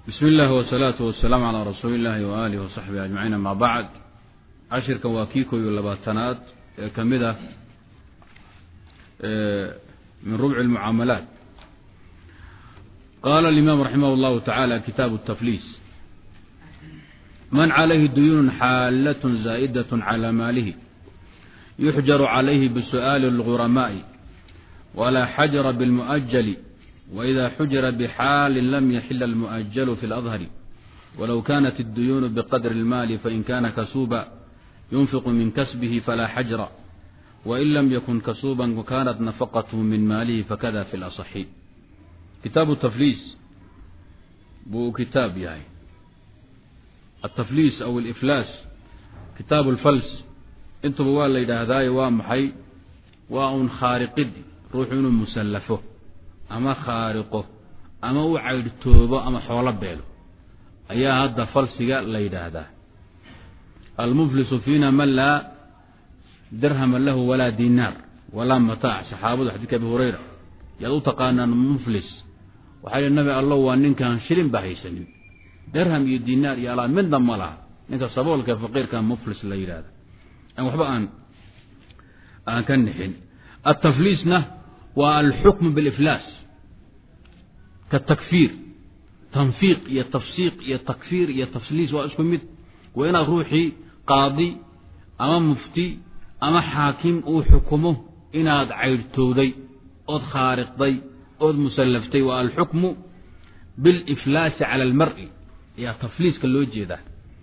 bismi illaahi wasalaatu wasalaamu calaa rasuuli illaahi waaalihi wasaxbihi ajmaciin amaa bacd cashirkan waa kii koob iyo labaatanaad ee ka mid ah min rubci lmucaamalaat qaala alimaam raximah llahu tacaala kitaabu tafliis man calayhi duyuunun xaalatun zaa'idatun calaa maalihi yuxjaru calayhi bisu'aali اlguramaa'i walaa xajra bilmu'ajali وإذا xujira bxaali lam yaxila الmuؤجل في الأظhر wlow kanت الduyuن bqadr الmaal fain kana kasuba yunfiq min kasbه falaa xajra وin lam ykun kasuba وkanat nafaqath min maalihi fakada fi اlأصxi kitaabu tafliis buu kitaab yahay atafliis aw اlflaas kitaabu اlfals intuba waa la yidhaahdaaye waa maxay waa un khaariqid ruuxu inuu musallafo ama khaariqo ama u caydhtoobo ama xoolo beelo ayaa hadda falsiga la yidhaahdaa almuflisu fiina man laa dirhama lahu walaa dinaar walaa mataac saxaabadu xadiidka abi hurayra yaad u taqaanaan muflis waxaa yihi nabi allo waa ninkaan shilin ba haysanin dirham iyo dinaar iyo alaa midna ma laha ninka saboolka faqiirka muflis la yidhahda an waxba aan aan ka nixin atafliisna waa alxukmu biliflaas katakfiir tanfiiq iyo tafsiiq iyo takfiir iyo tafliis waa isku mid waa inaad ruuxii qaadi ama mufti ama xaakim uu xukumo inaad caydhtowday ood khaariqday ood musallaftay waa alxukmu biliflaasi cala almari ayaa tafliiska loo jeedaa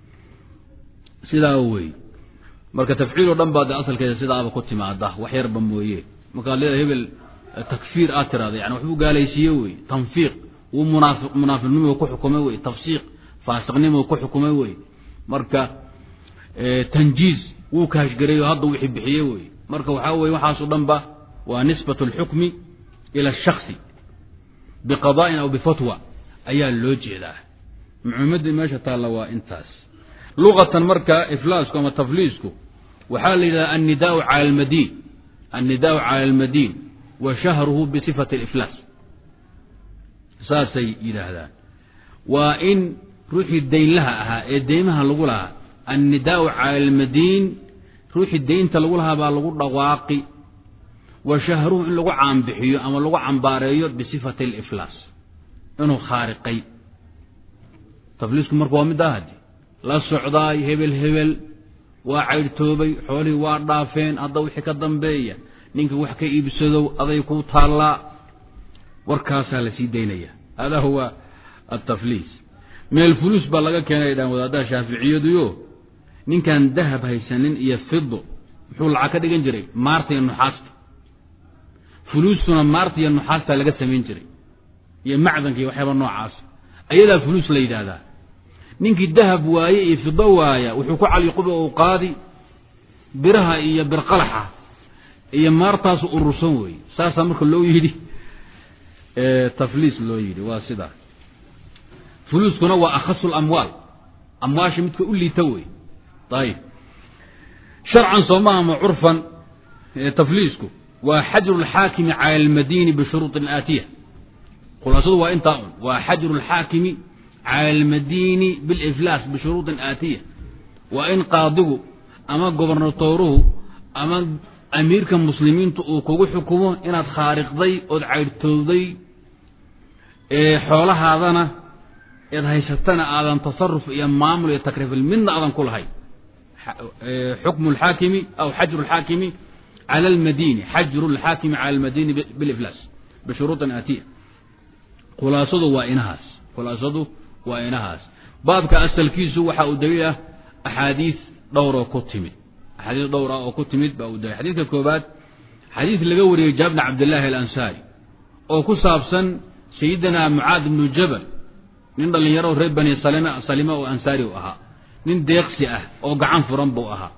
sidaa wey marka tafciil oo dhan baa de asalkeeda sidaaba ku timaada wax yarba mooye markaad leedahay hebel takfiir aad tirahda yani waxbuu gaalaysiiye wey tanfiiq wuu munaafi munaafiqnimo ku xukumay wey tafsiiq faasiqnimo ku xukumay wey marka tanjiiz wuu kaashgareeyo hadda wixii bixiye wey marka waxaa weye waxaaso dhan ba waa nisbat اlxukmi ila الshaksi biqada'in aw bifatwa ayaa loo jeedaa mucumada meesha taalla waa intaas luqatan marka iflaasku ama tafliisku waxaa la yidhahda annidaau cala almadiin annidaau cala almadiin wa shahruhu bisifati aliflaas saasay yidhaahdaan waa in ruuxii daynlaha ahaa ee deymaha lagu lahaa annidaau cala almadiin ruuxii deynta lagu lahaa baa lagu dhawaaqi wa shahruhu in lagu caanbixiyo ama lagu cambaareeyo bisifati aliflaas inuu khaariqay tafliisku marka waa mid ahadi la socdaay hebel hebel waa caydhtoobay xoolihii waa dhaafeen hadda wixii ka dambeeya ninka wax ka iibsadow aday ku taallaa warkaasaa la sii daynaya hada huwa atafliis min alfuluus baa laga keenay dhaan wadaadaha shaaficiyadiyo ninkaan dahab haysanin iyo fido muxuu lacag ka dhigan jiray maarta iyo nuxaasta fuluustuna maarta iyo nuxaastaa laga samayn jiray iyo macdanka iyo waxyaaba noocaas ayadaa fuluus la yidhaahdaa ninkii dahab waaye iyo fido waaya wuxuu ku caliquba u qaadi biraha iyo birqalaxa iyo maartaasu urursan weeye saasaa marka loo yidhi tafliis loo yidhi waa sidaa fuluuskuna waa akhasu lamwaal amwaasha midka u liita wey ayib sharcan soomaha ma curfan tafliisku waa xajru lxaakimi cala almadiini bishuruuطin aatiya khulaasadu waa intaa un waa xajru lxaakimi cala almadiini biliflaas bishuruuطin aatiya waa in qaadigu ama gobernatooruhu ama amiirka muslimiintu uu kugu xukumo inaad khaariqday ood caydhtowday xoolahaadana eed haysatana aadan tasaruf iyo maamul iyo takriifil midna aadan ku lahayn xukmu lxaakimi aw xajru lxaakimi cala almadiini xajru lxaakimi cala almadiini biliflaas bishuruuطin aatiya khulaasadu waa inahaas khulaasadu waa inahaas baabka asalkiisu waxa uu daliil ah axaadiis dhowroo ku timid axaadiis dhowr ah oo ku timid baa uu dalil xadiidka koobaad xadiis laga wariyey jaabir bn cabdillahi alansaari oo ku saabsan sayidina mucaad ibnu jabal nin dhallinyaro reer bani salima oo ansaari u ahaa nin deeqsi ah oo gacan furan buu ahaa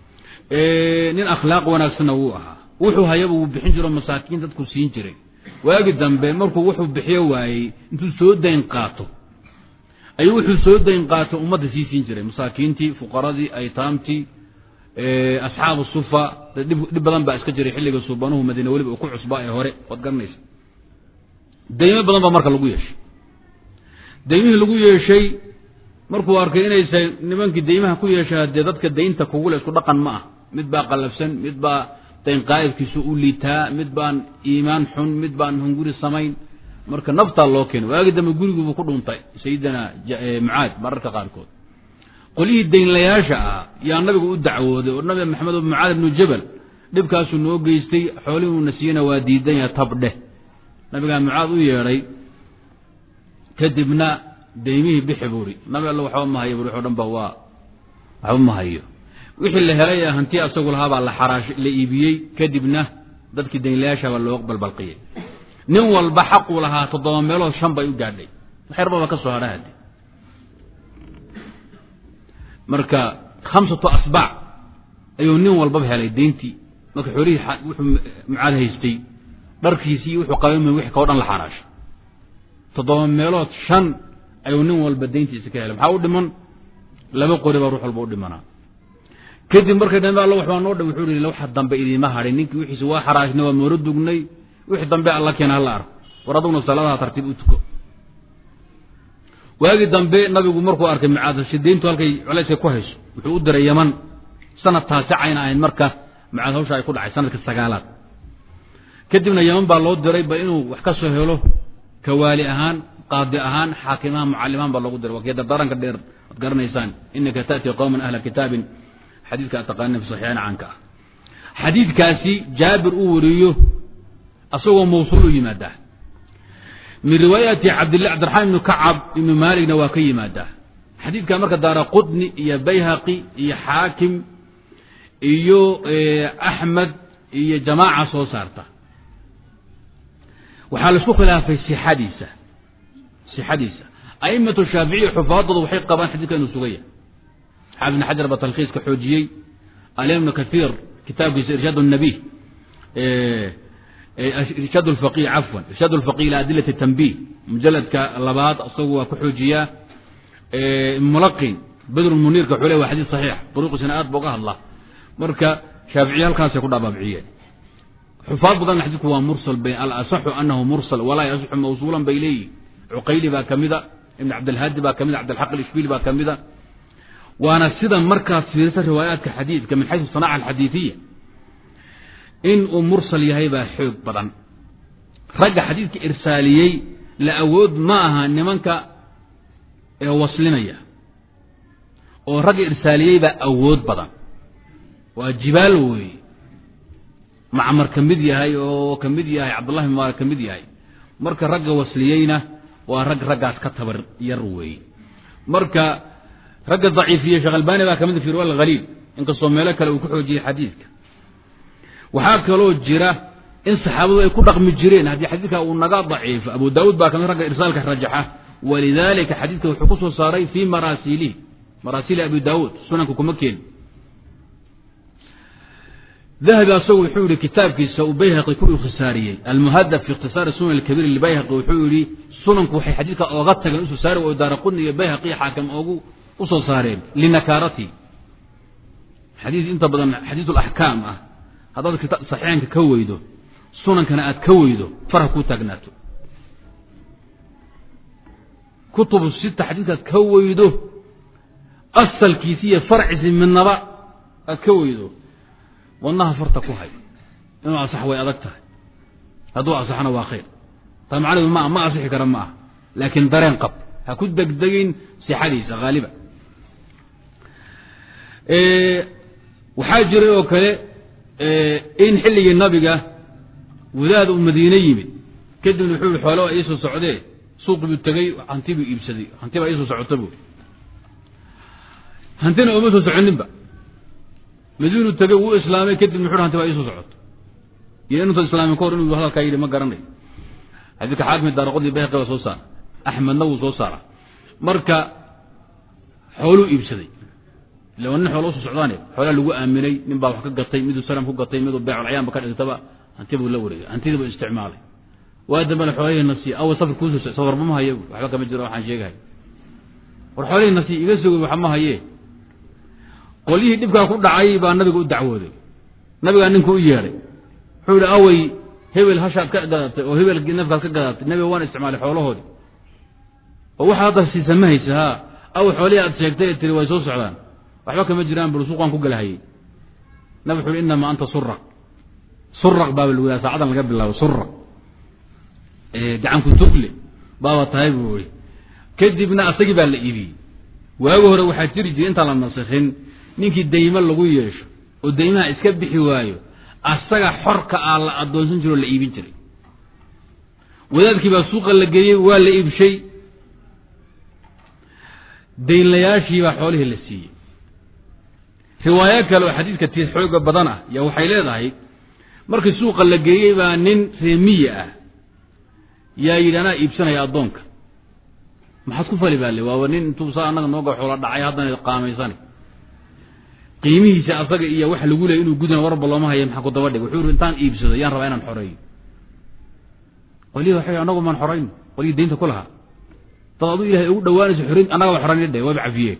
nin akhlaaq wanaagsanna wuu ahaa wuxuu hayaba wuu bixin jiro masaakiin dadku siin jiray waagi dambe markuu wuxuu bixiyo waayey intuu soo dayn qaato ayuu wuxuu soo dayn qaato ummadda sii siin jiray masaakiintii fuqaradii aytaamtii asxaabu sufa dhib badan baa iska jiray xilliga suubanuhu madiine weliba uu ku cusbaa ee hore waad garanaysa daymo badan baa marka lagu yeeshay daymihii lagu yeeshay markuu arkay inaysa nimankii daymaha ku yeeshaa dee dadka daynta kugule isku dhaqan ma ah mid baa qallafsan mid baa dayn qaa'ibkiisu u liitaa mid baan iimaan xun mid baan hunguri samayn marka naftaa loo keenay waagi dambe guriguubu ku dhuntay sayidina mucaad mararka qaarkood qolyihii daynlayaasha ah yaa nabigu u dacwooday oo nabi maxamed oo mucaad ibnu jabal dhibkaasuu noo geystay xoolihiuna siiyana waa diidan yaha tabdheh nabigaa mucaad u yeedhay kadibna daymihii bixi buuri nabi alla waxba ma hayo buri o dhan ba waa waxba ma hayo wixii la helay ee hanti asagu lahaabaa la xaraash la iibiyey kadibna dadkii daynlayaashabaa loo balbalqiyey nin walba xaquu lahaa toddoba meelood shan bay u gaadhay waxyarbaba ka soo hadha hadi marka khamsatu asbaac ayuu nin walbaba helay dayntii marka xoolihii wuxuu mucaad haystay dharkiisii wuxuu qabay wixii kao dhan la xaraashay toddoba meelood shan ayuu nin walba dayntiisa ka helay maxaa u dhiman laba qori baa ruux walba u dhimanaa kadib markay dambe alla waxbaa noo dha wuxuu ihi waxa dambe idiima hadhin ninkii wixiisa waa xaraashnay waa mooro dugnay wixii dambe alla keena hala arko war aduguna salaadaha tartiib u tuko waagii dambe nabigu markuu arkay mucaad dayntu halkay culayska ku hayso wuxuu u diray yaman sanad taasicayna ahayd marka mucaad hawsha ay ku dhacay sanadka sagaalaad kadibna yaman baa loo diray bal inuu wax ka soo helo kawaali ahaan qaadi ahaan xaakimaha mucalimaan baa loogu diray waa kee dardaaranka dheer ad garanaysaan inaka taأti qowman ahla kitaabin xadiidka ad taqaanina fi saxiixayn caanka ah xadiidkaasi jaabir uu wariyo asagoo mawsuul u yimaadaa min riwaayati cabdillah cabdiraxmaan ibnu kacab ibnu maaligna waa ka yimaadaa xadiidka marka daara qudni iyo bayhaqi iyo xaakim iyo axmed iyo jamaaca soo saarta waxaa laisku khilaafay sixadiisa sixadiisa aimatu shaaficiya xufaadoodu waxay qabaan xadidka inuu sugaya xaafid ibn xajar baa talkhiiska xoojiyey alim ibnu kathiir kitaabkiisa irshaad الnabiy irshaad اlfaqih cafwan irshaad اlfaqih ila adilat الtanbih mujaladka labaad isagu waa ku xoojiyaa mulaqin bedr muniirka xule waa xadiis saxiix duruqiisana aad ba uga hadla marka shaaficiya halkaasay ku dhabaabciyeen xufaad badanna xadiidku waa mursal alasaxu anahu mursal walaa yasixu mawsuulan bay leeyihin cuqayli baa kamida ibn cabdilhaadi baa kamida cabdilxaq alishbili baa kamida waana sida markaad fiirisa riwaayaadka xadiidka min xaysu sanaca alxadiidiya in uu mursal yahay baa xoog badan ragga xadiidka irsaaliyey la awood ma aha nimanka ee waslinaya oo ragga irsaaliyey baa awood badan waa jibaal weeye macmar ka mid yahay oo ka mid yahay cabdullahi mubaarak ka mid yahay marka ragga wasliyeyna waa rag raggaas ka tabar yar weeye marka ragga daciifiye sheekh albani baa kamid fi riwaya alhaliil inkastoo meelo kale uu ku xoojiyey xadiidka waxaa kaloo jira in saxaabadu ay ku dhaqmi jireen haddii xadiidka uu naga daciifo abu daawuud baa kamid ragga irsaalka rajaxa walidalika xadiidka wuxuu ku soo saaray fi maraasilihi maraasili abi daawuud sunanka kuma keeni dahabi asagu wuxuu yihi kitaabkiisa uu bayhaqi ku ikhisaariyey almuhadab fi ikhtisaari sunan alkabiir libayhaqi wuxuu yihi sunanku waxay xadiidka ooga tageen usoo saari oo daara qudni iyo bayhaqi xaakim oogu usoo saareen linakaarati xadiid inta badan xadiid alaxkaam ah haddaad saxiixanka ka weydo sunankana aad ka weydo farha ku taagnaato kutubu sita xadiidkaad ka weydo asalkiisi iyo farciisi midnaba aad ka weydo wadnaha farta ku hay inuu asax way adag tahay hadduu asaxna waa khayr taa macnaheedu ma ma asixi kara ma ah laakiin dareen qab ha ku degdegin sixadiisa haaliba waxaa jiray oo kale in xilligii nabiga wadaad uu madiine yimid kadibna wuxuu yihi xoolo iisoo socdee suuqi buu tegey hanti buu iibsaday hanti baa iisoo socota bu hantina ooma soo soconinba madiinu tegey wuu islaamay kadibna wuxu hanti baa iisoo socoto iyo inuusan islaamin ka hor inuu hadalkaa yidhi ma garanayo xadiidka xaakim daaraqodii bayhaqi baa soo saara axmedna wuu soo saara marka xooluu iibsaday illa waa nin xoola usoo socdaane xoolaa lagu aaminay nin baa wax ka gatay miduu salam ku gatay miduu beeculcayaanba ka dhigtaba hanti buu la wareegay hantidii buu isticmaalay waa dambena xoolihii nasiy awa safar kuusoo safar ma haye waxba kama jiro waxaan sheegahay war xoolihii nasiy iga sugay waxa ma haye qolyihii dhibkaa ku dhacay baa nabiga u dacwooday nabigaa ninka u yeedhay wuxuu yihi awey hebel hashaad ka gadatay oo hebel nafkaad ka gadatay nabiga waan isticmaalay xoolahoodii oo waxa hadda siisa ma haysa ha aw xoolihii aad sheegtay ee tiri way soo socdaan waxba kama jiraan bal suuqaan ku galahayey nabi wuxu uhi inamaa anta suraq suraq baaba lagu yaha saacadan laga bilaabo suraq gacanku tugle baaba tahay buu i kadibna asagii baa la iibiyey waagi hore waxaa jiri jiray intaan la nasikhin ninkii daymo lagu yeesho oo daymaha iska bixi waayo asaga xorka ah la adoonsan jiro oo la iibin jiray wadaadkii baa suuqa la geeyey waa la iibshay daynlayaashii baa xoolihii la siiyey riwaayo kale oo xadiidka tii xooga badan ah yaa waxay leedahay markii suuqa la geeyey baa nin reemiya ah yaa yidhi anaa iibsanaya addoonka maxaad ku fali baa le waaba nin intuu saa annaga nooga xoola dhacay haddana qaamaysane qiimihiisa asaga iyo waxa lagu leeyay inuu gudana warba looma haya maxaa ku daba dhig wuxuu yidhi intaan iibsado yaan rabaa inaan xoreeyo qolyihi waxay annagu maan xorayno qolyihii daynta ku lahaa dad adu ilahay ugu dhawaanayso xorayn annaga ba xorayn dhe waaba cafiyee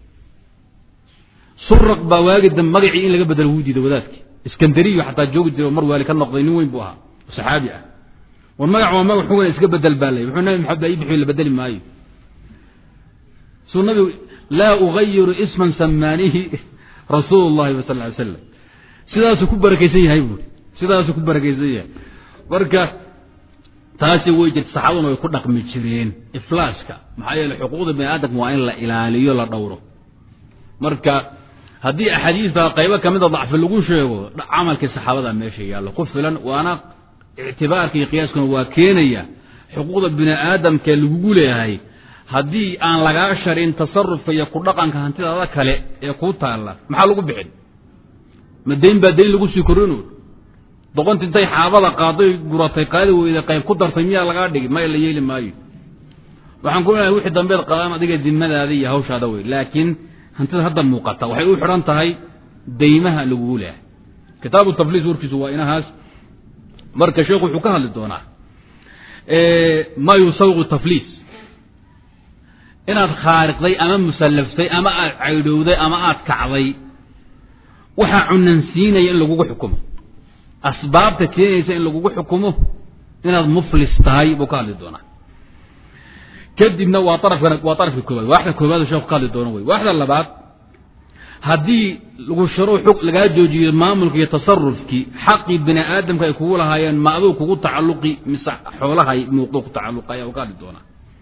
suraq baa waagi dambe magacii in laga bedelo wuu diiday wadaadki iskandariyo xataa joogi jira oo mar waali ka noqday nin weyn buu ahaa oo saxaabi ah war magac waa magac xugan iska bedel baa lay wuxuu nabi maxamed baa ii bixiyo la bedeli maayo suu nabigu laa ugayiru isman samaanihi rasuul llahi wa sal ly slam sidaasuu ku barakaysan yahay buuri sidaasuu ku barakaysan yahay marka taasi way jirta saxaabaduna way ku dhaqmi jireen iflaaska maxaa yeele xuquuqda bani aadamka waa in la ilaaliyo la dhowro marka haddii axaadiista qaybo kamida dacfi lagu sheego camalkii saxaabada meesha yaallo ku filan waana ictibaarka iyo qiyaaskuna waa keenaya xuquuqda bini aadamka lagugu leeyahay haddii aan lagaa sharin tasarufka iyo ku dhaqanka hantidaada kale ee kuu taalla maxaa lagu bixin ma dayn baa dayn lagu sii korino doqonti intay xaabada qaaday guratay qaadi weyda qayb ku dartay miyaa lagaa dhigi maya la yeeli maayo waxaan ku leeyahay wixii dambeed qadaan adiga dimadaada iyo hawshaada wey laakiin hantida hadda muuqata waxay u xidhan tahay daymaha lagugu leeyahay kitaabu tafliis warkiisu waa inahaas marka sheekhu wuxuu ka hadli doonaa ma yusawiqu tafliis inaad khaariqday ama musallaftay ama aad caydhowday ama aad kacday waxaa cunansiinaya in lagugu xukumo asbaabta keenaysa in lagugu xukumo inaad muflis tahay buu ka hadli doonaa kadibna waa arafkan waa arafka koobaad waaxda koobaad sheeku ka hadli doono wey waaxda labaad haddii lagu sharo xug lagaa joojiyo maamulka iyo tasarufkii xaqii bini aadamka ay kugu lahaayeen ma aduu kugu tacalluqi mise xoolahay muuqdo ku tacalluqay uu ka hadli doonaa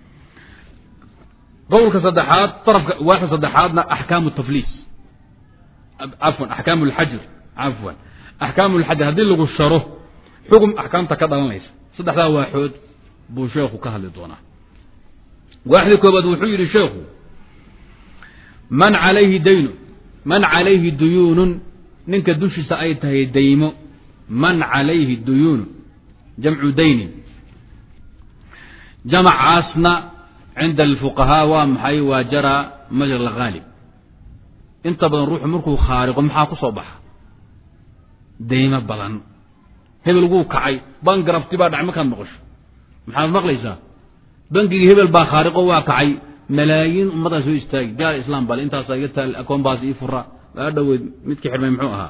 qowlka saddexaad arafka waaxda saddexaadna axkaamu tafliis cafwan axkaamu lxajr cafwan axkaamu lxajr haddii lagu sharo xugum axkaamta ka dhalanaysa saddexdaa waaxood buu sheekhu ka hadli doonaa waaxda koobaad wuxuu yidhi sheekhu man calayhi daynu man calayhi duyuunun ninka dushiisa ay tahay daymo man calayhi duyuunu jamcu daynin jamacaasna cinda alfuqahaa waa maxay waa jaraa majra alghaalib inta badan ruuxu markuu khaariqo maxaa ku soo baxa daymo badan hebel wuu kacay bangarafti baa dhacay markaad maqasho maxaad maqlaysaa bangigii hebel baa khaariqo waa kacay malaayiin ummaddaa soo istaagi gaal islaam bale intaasa iga taal akoonbaas ii fura waa dhoweyd midkii xidhmay muxuu ahaa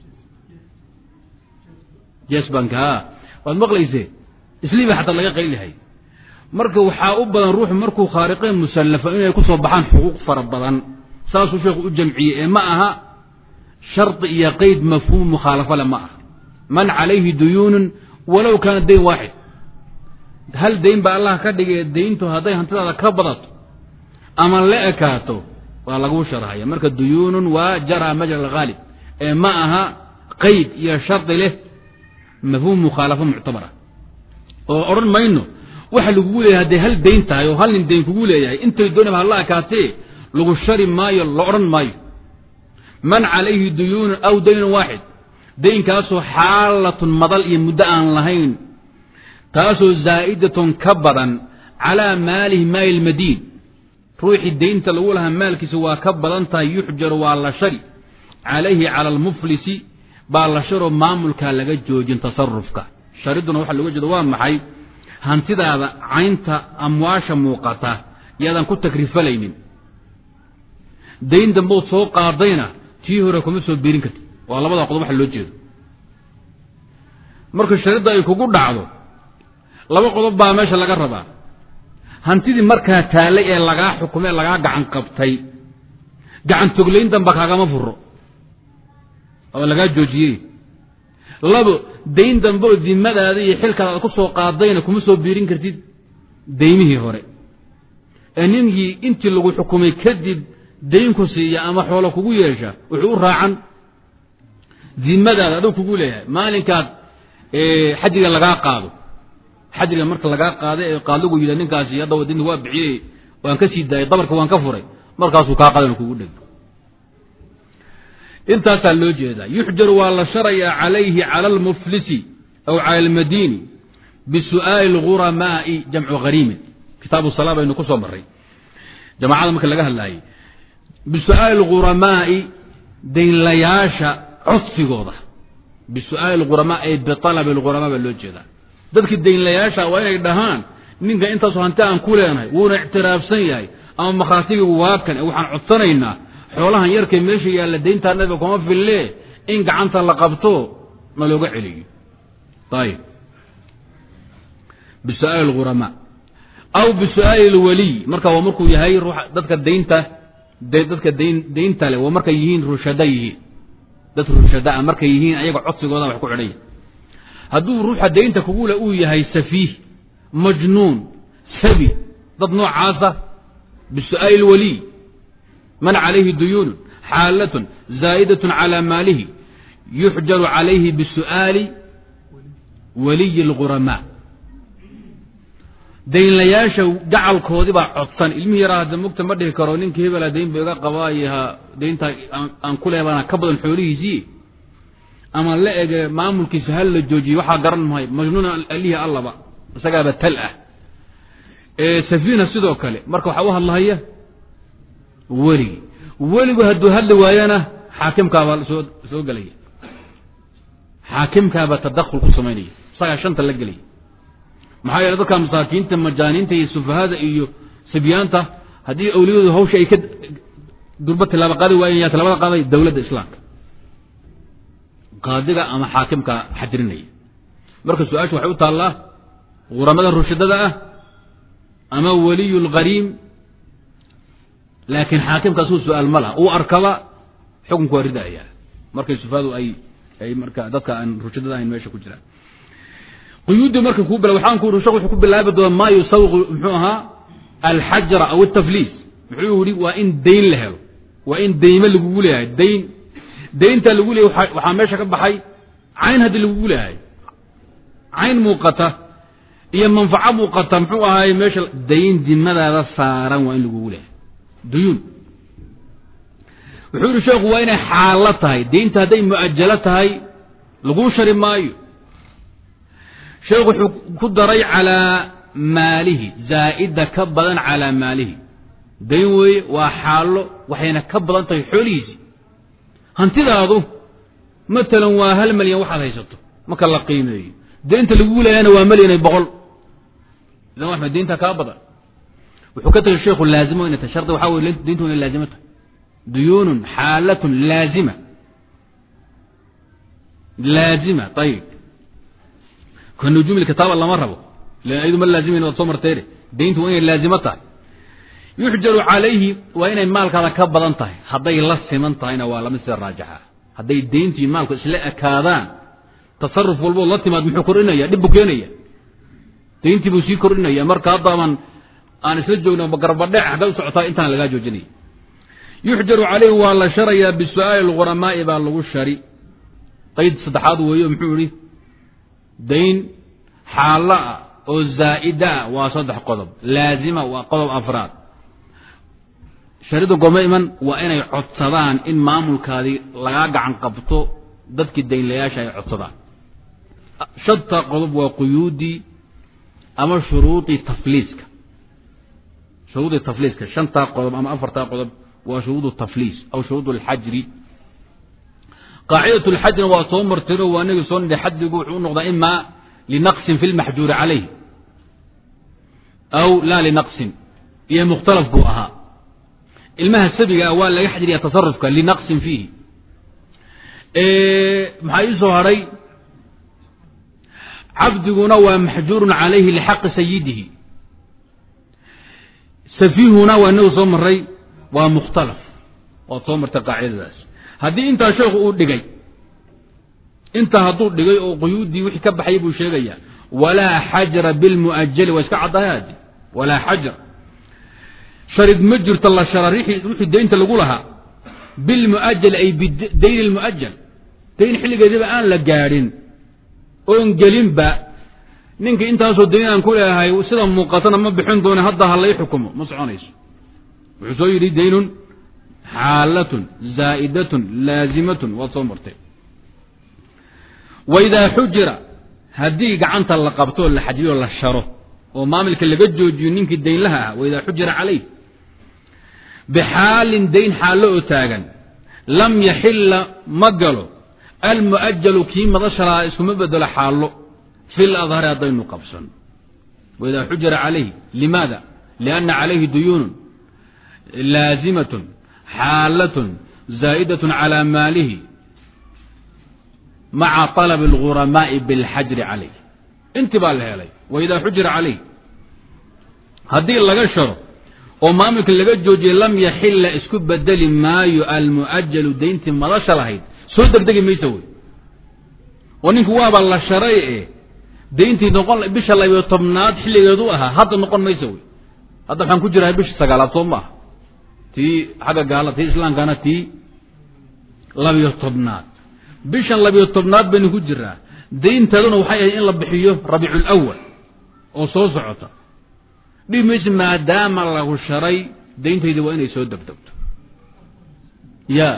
jesbank a waad maqlayse isliiba xataa laga qaylihay marka waxaa u badan ruuxu markuu khaariqeen musallafo inay ku soo baxaan xuquuq fara badan saasuu sheekhu u jamciyey ee ma aha shardi iyo qeyd mafhuum mukhaalafo le ma aha man calayhi duyuunun walow kaana dayn waaxid hal dayn baa allah ka dhigay dayntu hadday hantidaada ka badato ama la ekaato waa laguu sharhaya marka duyuunun waa jara majra alghaalib ee ma aha qeyd iyo shardi leh mafhuum mukhaalafo muctabara oo odhan mayno waxa lagugu leeyahay hadday hal dayn tahay oo hal nin dayn kugu leeyahay intay doonaba hala ekaatee lagu shari maayo la odhan maayo man calayhi duyuunun aw daynun waaxid daynkaasoo xaalatun madal iyo muddo aan lahayn taasoo zaa'idatun ka badan calaa maalihi maali lmadiin ruuxii daynta lagu lahaa maalkiisa waa ka badan tahay yuxjaru waa la shari calayhi cala almuflisi baa la sharoo maamulkaa laga joojin tasarufka shariduna waxaa looga jeeda waa maxay hantidaada caynta amwaasha muuqata yaadan ku takrifalaynin dayn dambood soo qaadayna tii hore kuma soo biirin karti waa labada qodob waxa loo jeedo marka sharidda ay kugu dhacdo laba qodob baa meesha laga rabaa hantidii markaa taallay ee lagaa xukumay lagaa gacan qabtay gacan toglayn damba kaagama furo oo lagaa joojiyey labo dayn dambe oo dimadaada iyo xilkaada aad ku soo qaadayna kuma soo biirin kartid daymihii hore ee ninkii intii lagu xukumay kadib daynku siiya ama xoolo kugu yeesha wuxuu u raacan dimadaada aduu kugu leeyahay maalinkaad xajiga lagaa qaado xajiga marka lagaa qaada ee qaadlagu yidha ninkaasi haddaba dinta waa bixiyey waan ka sii daayay dabarka waan ka furay markaasuu kaa qadan kugu dheg intaasaa loo jeedaa yuxjaru waa la sharayaa calayhi cala almuflisi aw cala almadiini bisu'aali lghuramaai jamcu hariimin kitaabu salaa baynu ku soo marray jamaacada marka laga hadlaayay bisu'aali lghuramaai daynlayaasha codsigooda bisu'aali lghuramaa ay bialabi lghuramaa baa loo jeedaa dadkii daynlayaasha waa inay dhahaan ninka intaasoo hanti aan ku leenahay wuuna ictiraafsan yahay ama makhaatigii waa kan waxaan codsanaynaa xoolahan yarkay meesha yaalla dayntaa nabiga kuma fille in gacanta la qabto na looga celiyo ayib bisu'aali lghuramaa aw bisu'aali lwaliy marka waa markuu yahay ruux dadka daynta dadka dayn daynta leh waa markay yihiin rushada yihiin dad rushadaa markay yihiin ayaga codsigooda wax ku xidhanya hadduu ruuxa daynta kugule uu yahay safiih majnuun sabi dad noocaasa bisu'aali lwaliy man calayhi duyuunun xaalatun zaa'idatun calaa maalihi yuxjaru calayhi bisu'aali waliyi اlghuramaa daynlayaasha gacalkoodii baa codsan ilmihii yaraa hadda mugta ma dhihi karo ninkii hebela dayn ba iga qabaayaha dayntaa aan ku leebana ka badan xoolihiisii ama la ege maamulkiisa hal la joojiye waxaa garan mahay majnuuna alihii allaba isagaaba tal ah safiina sidoo kale marka waxaa u hadlahaya weligi weligu hadduu hadli waayana xaakimkaabaa soo soo gelaya xaakimkaabaa tadakul ku samaynaya isagaa shanta la gelaya maxaa yeele dadka masaakiinta majaaniinta iyo sufahada iyo sibyaanta haddii awliyadu hawsha ay ka durba tilaabo qaadi waayeen yaa tilaabada qaaday dowladda islaamka qaadiga ama xaakimka xadirinaya marka su-aasha waxay u taallaa guramada rushadada ah ama waliyu lghariim laakiin xaakimkaasuu su-aal ma laha uu arkaba xukunku waa ridaya markay sufahadu ay ay marka dadka aan rushadada ahayn meesha ku jiraan quyuuddii marka kuu bila waxaan ku uri shek wuxuu ku bilaabi doona maa yusawiqu muxuu ahaa alxajra aw altafliis muxuu yihi waa in dayn la helo waa in dayme lagugu leeyahay dayn daynta lagu leeyahy waxaa meesha ka baxay cayn haddii lagugu leeyahay cayn muuqata iyo manfaco muuqata muxuu ahaay meesha dayn dimadaada saaran waa in lagugu leeyahay duyuun wuxuu yihi sheekhu waa inay xaalo tahay daynta hadday mu'ajalo tahay laguu shari maayo sheekhu wuxuu ku daray calaa maalihi zaa'ida ka badan calaa maalihi dayn weeye waa xaalo waxayna ka badan tahay xoolihiisii hantidaadu matalan waa hal malyan waxaad haysato marka la qiimeeyo daynta lagugu leeyahayna waa malyan iyo boqol idan waxma daynta kaa badan wuxuu ka tagay sheekhu laazimo inay tahay shardi waxaa weye dayntu inay laazimo tahay duyuunun xaalatun laazima laazima ayib kanujuumi kitaaba lama rabo lan ayadu ma laazimayn waad soo marteene dayntu waa inay laazimo tahay yuxjaru calayhi waa inay maalkaada ka badan tahay hadday la siman tahayna waa lamid sida raajixa hadday dayntu iyo maalku isla ekaadaan tasaruf walbood la timaad muxuu kordhinaya dhib buu keenaya dayntii buu sii kordhinaya marka haddaaban aan isla joogno garbadhec hadday u socotaa intaan lagaa joojinaya yuxjaru calayhi waa la sharayaa bisu'aali lghuramaai baa lagu shari qayd saddexaad weeyo muxuu yihi dayn xaalo ah oo zaa'ida ah waa saddex qodob laazima waa qodob afraad sharida gome iman waa inay codsadaan in maamulkaadii lagaa gacan qabto dadkii daynlayaasha ay codsadaan shanta qodob waa quyuudii ama shuruudii tafliiska shuruudii tafliiska shantaa qodob ama afartaa qodob waa shuruud tafliis aw shuruud alxajri qaacidat lxajrina waa soo martiro waa inagii soo nidhi xadigu wuxuu u noqdaa ima linaqsin fi lmaxjuuri calayh aw laa linaqsin iyo mukhtalaf buu ahaa ilmaha sabiga ah waa laga xajriya tasarufka linaqsin fiihi maxaa ii soo hadhay cabdiguna waa maxjuurun calayhi lixaqi sayidihi safihuna waa inagu soo maray waa mukhtalaf waad soo martay qaacidadaas haddii intaa sheekhu uu dhigay intaa hadduu dhigay oo quyuuddii wixii ka baxay buu sheegaya walaa xajra bilmu'ajali waa iska caddahay adi walaa xajr sharid ma jirto la shara wixii daynta lagu lahaa bilmu'ajali ay bidayn lmu'ajal dayn xilligeediba aan la gaadhin oon gelinba ninka intaasoo dayn aan ku leeyahay sida muuqatana ma bixin doone hadda ha lay xukumo ma soconayso wuxuu soo yidhi daynun xaalatun zaa'idatun laazimatun waad soo martay waidaa xujira haddii gacanta la qabto la xajiyo la sharo oo maamilka laga joojiyo ninkii daynlaha ah waidaa xujira calayh bixaalin dayn xaallo oo taagan lam yaxilla ma galo almu'ajalu kii madashalaa iskuma bedelo xaallo fi ladhari haddaynu qabsan waidaa xujira calayhi limaada lianna calayhi duyuunun laazimatun xaalatun zaa'idatun calaa maalihi maca طalab اlguramaa'i biاlxajri calayh inti baa la helay waidaa xujira calayh haddii laga sharo oo maamulka laga joojiyey lam yaxila isku bedeli maayo almu'ajalu dayntii madasha lahayd soo degdegi mayso wey oo ninku waaba la sharay e dayntii noqon bisha labiyo tobnaad xilligeedu ahaa hadda noqon mayso wey hadda waxaan ku jirahay bisha sagaalaad soo maaha tii xagga gaala tii islaamkana tii labiyo tobnaad bishan labiyo tobnaad baynu ku jiraa daynteeduna waxay ahayd in la bixiyo rabiicu lawal oo soo socota dhibi mayse maadaama lagu sharay dayntaydi waa inay soo degdegto ya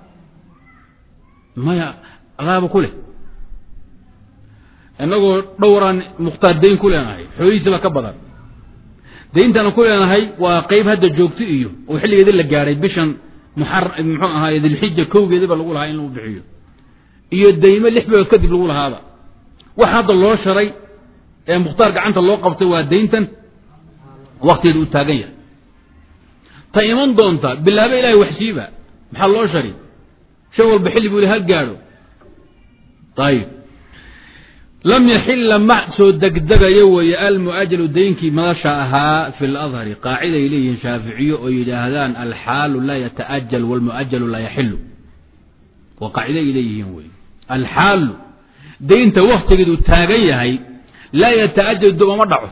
maya adaaba ku leh innagoo dhowraan mukhtaar dayn ku leenahay xoolihiisaba ka badan dayntaana ku leenahay waa qeyb hadda joogto iyo oo xilligeedii la gaadhay bishan muxar muxuu ahaay dilxija kowgeediba lagu lahaa in lagu bixiyo iyo daymo lix bilood kadib lagu lahaaba wax hadda loo sharay ee mukhtaar gacanta loo qabtay waa dayntan waktigeeda uu taagan yahay ta iman doonta bilaaba ilahay waxsiiba maxaa loo shari shay walba xilli buu ha gaadho ayib lam yaxila ma soo degdegayo weeye almu'ajalu daynkii madasha ahaa fi ladhari qaaciday leeyihiin shaaficiyo oo yidhaahdaan alxaalu laa yata'ajal walmu'ajalu laa yaxilu waa qaacida ay leeyihiin wey alxaalu daynta waktigeedu taagan yahay laa yata'ajal dib oma dhaco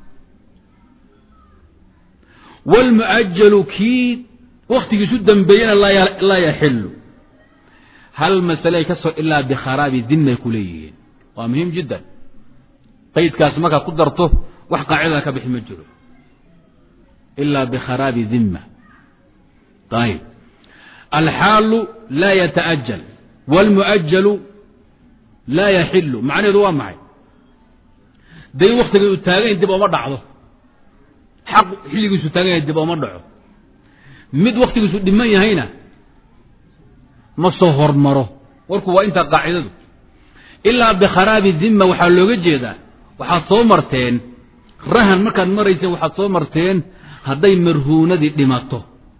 wlmu'ajalu kii waktigiisu dambeeyena laa yaxilu hal masaley ka soo ilaa bikharaabi dimay ku leeyihiin waa muhiim jiddan qaydkaas markaad ku darto wax qaacidada ka bixi ma jiro ilaa bikharaabi dimma ayib alxaalu laa yata'ajal wاlmu'ajalu laa yaxilu macnaheedu waa maxay dayn waktigeedu taagayn dib oma dhacdo xaq xilligiisu taagan yahay dib oma dhaco mid waktigiisu dhiman yahayna ma soo hormaro warku waa intaa qaacidadu ilaa bikharaabi dimma waxaa looga jeedaa waxaad soo marteen rahan markaad marayseen waxaad soo marteen hadday marhuunadii dhimato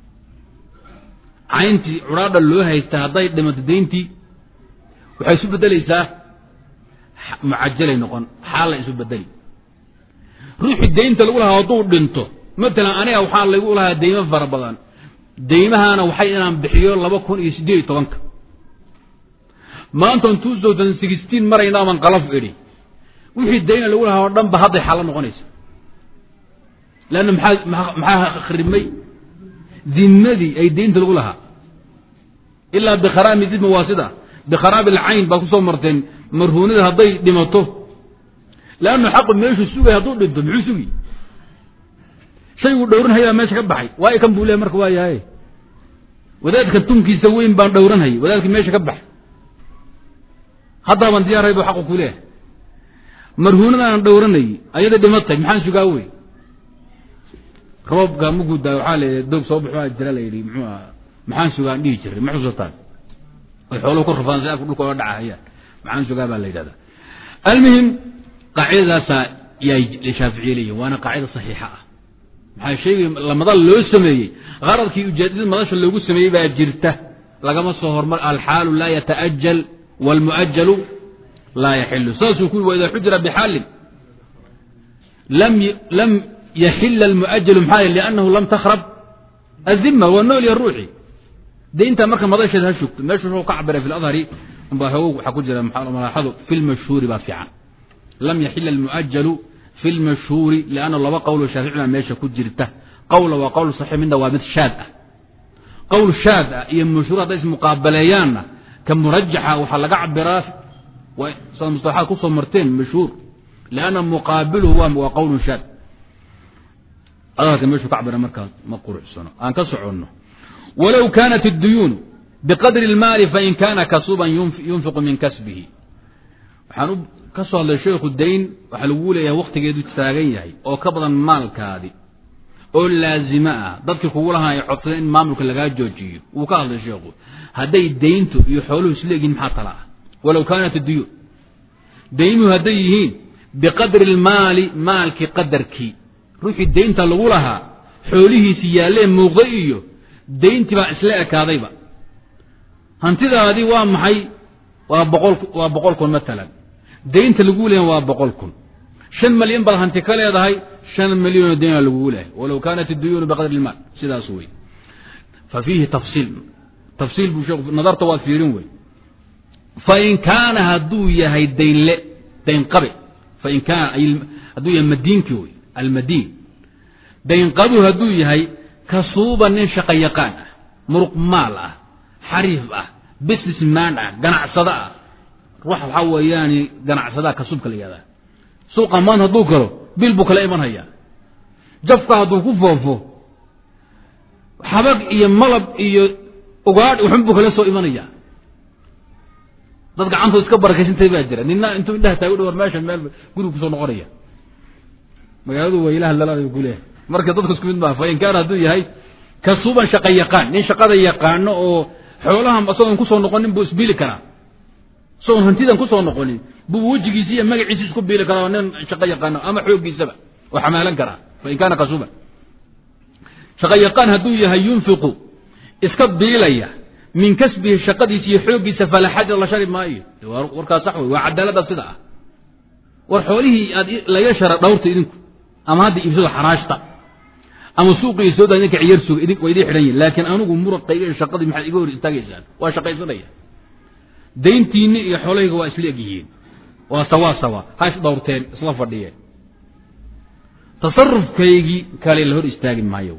cayntii cudhaadha loo haysta hadday dhimato dayntii waxay isu bedelaysaa mucajalay noqon xaalla isu bedeli ruuxii daynta lagu lahaa hadduu dhinto matalan aniga waxaa lagu lahaa deymo fara badan deymahaana waxay inaan bixiyo laba kun iyo siddeed iyo tobanka maantan two thousand sixteen maraynaaban qalaf idhi wixii dayna lagu lahaa oo dhan ba hadday xaalo noqonaysa leanna maxaa maxaa kharibmay dimadii ay daynta lagu lahaa ilaa bikharaami dima waa sida bikharaami alcayn baa kusoo marteen marhuunada hadday dhimato leannu xaqu meeshuu sugay hadduu dhinto muxuu sugi shayguu dhowranhayaa meesha ka baxay waayo kan buu lehay marka waa yahay wadaadka tunkiisa weyn baan dhowranhayay wadaadkii meesha ka baxay haddaaban diyaaray buu xaqu ku leehay marhuunadaanan dhowranayay ayada dhimatay maxaan sugaa wey roobka markuu daa waxaa la doog soo baxo jira la yidhi muxuu aha maxaan sugaan dhihi jiray ma xusataan ay xooluhu ku rafaan si afka dhulka oga dhacahayaan maxaan sugaa baa la yidhahdaa almuhim qaacidadaasaa yaa shaaficiye leeyihin waana qaacida saxiixa ah maxaa sheegay lamadal loo sameeyey qaradkii ujeedada madasha loogu sameeyey baa jirta lagama soo hormar alxaalu laa yata'ajal wاlmu'ajalu laa yaxilu saasuu ku yii wa ida xujira bxaalin lam lam yaxila almu'ajalu maxaa yeel liannahu lam takhrab adima waa nool ya ruuxi daynta marka madasheed ha shugto meeshu wuxuu ka cabiray fi ladhari baa xoog waxaa ku jira malaaxadu fi lmashhuuri baa fiican lam yaxila almu'ajalu fi lmashhuuri lianna laba qowlo shaaficina meesha ku jirta qowla waa qowl saxiix midna waa mid shaad ah qowl shaad ah iyo mashhuur hadday ismuqaabaleeyaanna ka murajaxa waxaa laga cabiraa sada mustalaxaad kusoo marteen mashhuur lianna muqaabiluhu waa qowlun shaad adalka meeshuu ka cabira markaas ma quruxsano aan ka soconno walow kaanat اduyuunu biqadri اlmaali fain kaana kasuban yunfiqu min kasbihi waxaan u ka soo hadlay sheekhu dayn waxaa lagu leeyahay waktigeedu taagan yahay oo ka badan maalkaadi oo laazimo ah dadkii kugu lahaa ay codsadeen in maamulka lagaa joojiyo wuu ka hadlay sheekhu hadday dayntu iyo xooluhu isleegihin maxaa tala ah walow kaanat duyuun daynuhu hadday yihiin biqadri اlmaali maalkii qadarkii ruuxii daynta lagu lahaa xoolihiisi yaallee muuqday iyo dayntii baa isla ekaadayba hantidaadii waa maxay waa boqol waa boqol kun matalan daynta lagu leeyahay waa boqol kun shan malyan baad hanti ka leedahay shan milyanoo dayna lagugu leeyahay walow kaanat iduyuunu biqadri ilmaal sidaas wey fa fiihi tafsiil tafsiil buu sheekhu nadarta waad fiirin wey fain kaana hadduu yahay daynle dayn qabe fain kaana hadduu yahay madiinkii wey almadiin daynqabu hadduu yahay kasuuba nin shaqo yaqaan ah muruq maal ah xariif ah business man ah ganacsado ah ruux waxaa weeyaani ganacsadaa kasuubka la yihahdaa suuqa maanta hadduu galo bil buu kala iman hayaa jafka hadduu ku foofo xabag iyo malab iyo ugaadh waxun buu kala soo imanayaa dad gacantoo iska barakaysantahay baa jira nina intuu indhaha taagu dhawar meesha meel guriga kusoo noqonaya magaaladu waa ilaha lalaada kuleeyahay marka dadku isku mid maaha fain kaana hadduu yahay kasuuban shaqa yaqaan nin shaqada yaqaano oo xoolahan isagoon kusoo noqonin buu isbiili karaa isagoon hantidan kusoo noqonin buu wejigiisi iyo magaciisi isku biili karaa nin shaqo yaqaano ama xooggiisaba oo xamaalan karaa fain kaana kasuuban shaqa yaqaan hadduu yahay yunfiqu iska biilaya min kasbihi shaqadiisa iyo xooggiisa falaa xajra la shari maayo warkaas sax wey waa cadaalada sida ah war xoolihii aad laga shara dhawrta idinku ama hadda iibsado xaraashta ama suuqii soo daa idinka ciyar suga idin waa idin xidhan yihin laakiin anigu muraqayga iyo shaqadii maxaad iga hor istaagaysaan waa shaqaysanaya dayntiinni iyo xoolahayga waa isla egyihiin waa sawa sawa ha is dhawrteen isla fadhiyeen tasarufkaygii kale la hor istaagi maayo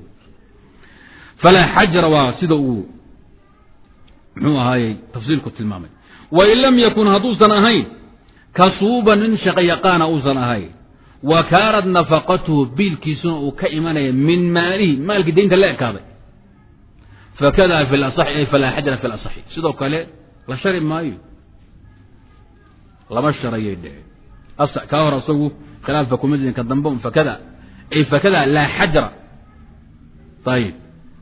falaa xajra waa sida uu muxuu ahaayey tafsiilku tilmaamay wain lam yakun hadduusan ahayn kasuuban nin shaqo yaqaana uusan ahayn wa kaanat nafaqatuhu biilkiisuna uu ka imanaya min maalihi maalkii daynta la ekaaday fakada fi laصaxi ay falaa xajra fi laصaxi sidoo kale la shari maayo lama sharayay dheheen kaa hor isagu khilaafka kuma jirin ka dambe un fakada ay fakada laa xajra ayib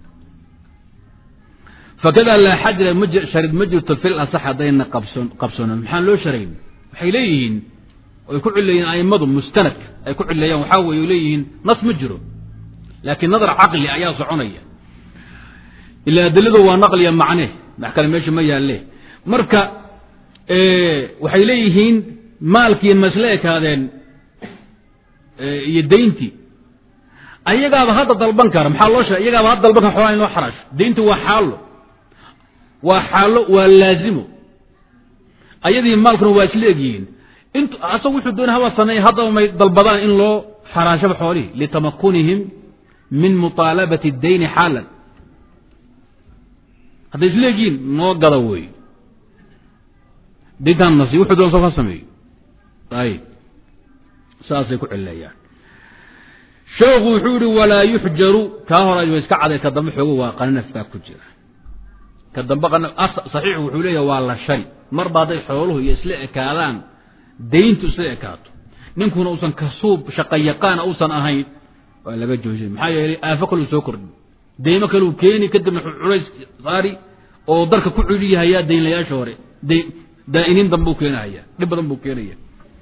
fakada laa xajra sharid ma jirto fi lasax haddayna qabsoonan maxaan loo sharayn waxay leeyihiin ay ku cileeyeen aimadu mustanad ay ku cileeyaan waxaa weeye leeyihiin nas ma jiro laakiin nadar caqli ayaa soconaya ila adiladu waa naqliya macne wax kale meesha ma yaalle marka waxay leeyihiin maalkii masle ekaadeen iyo dayntii ayagaaba hadda dalban kara maxaa loo sheegay iyagaaba hadda dalban kara xoolaa in loo xaraasho dayntu waa xaalo waa xaalo waa laazimo ayadii maalkuna waa isla egyihiin int asagu wuxuu doonay haba sameeye haddaba may dalbadaan in loo xaraashaba xoolihii litamakunihim min muطaalabati اdayni xaalan hadday isla egyihiin noo gada wey dayntaan nasi wuxuu doon soo ka sameeyo ayib saasay ku cileeyaan sheekhu wuxuu yihi walaa yuxjaru kaa hora wa iska caday ka dambe xoogo waa qanaf baa ku jira ka dambe saxiixu wuxuu leeyahay waa la shari marba hadday xooluhu iyo isla ekaadaan dayntu isla ekaato ninkuna uusan kasuub shaqa yaqaana uusan ahayn waa laga joojin maxaa yeelay aafo kaluu soo kordhin deymo kaluu keeni kadibna culays saari oo darka ku culiyahayaa daynlayaasha hore daa'iniin danbuu keenahayaa dhib badan buu keenaya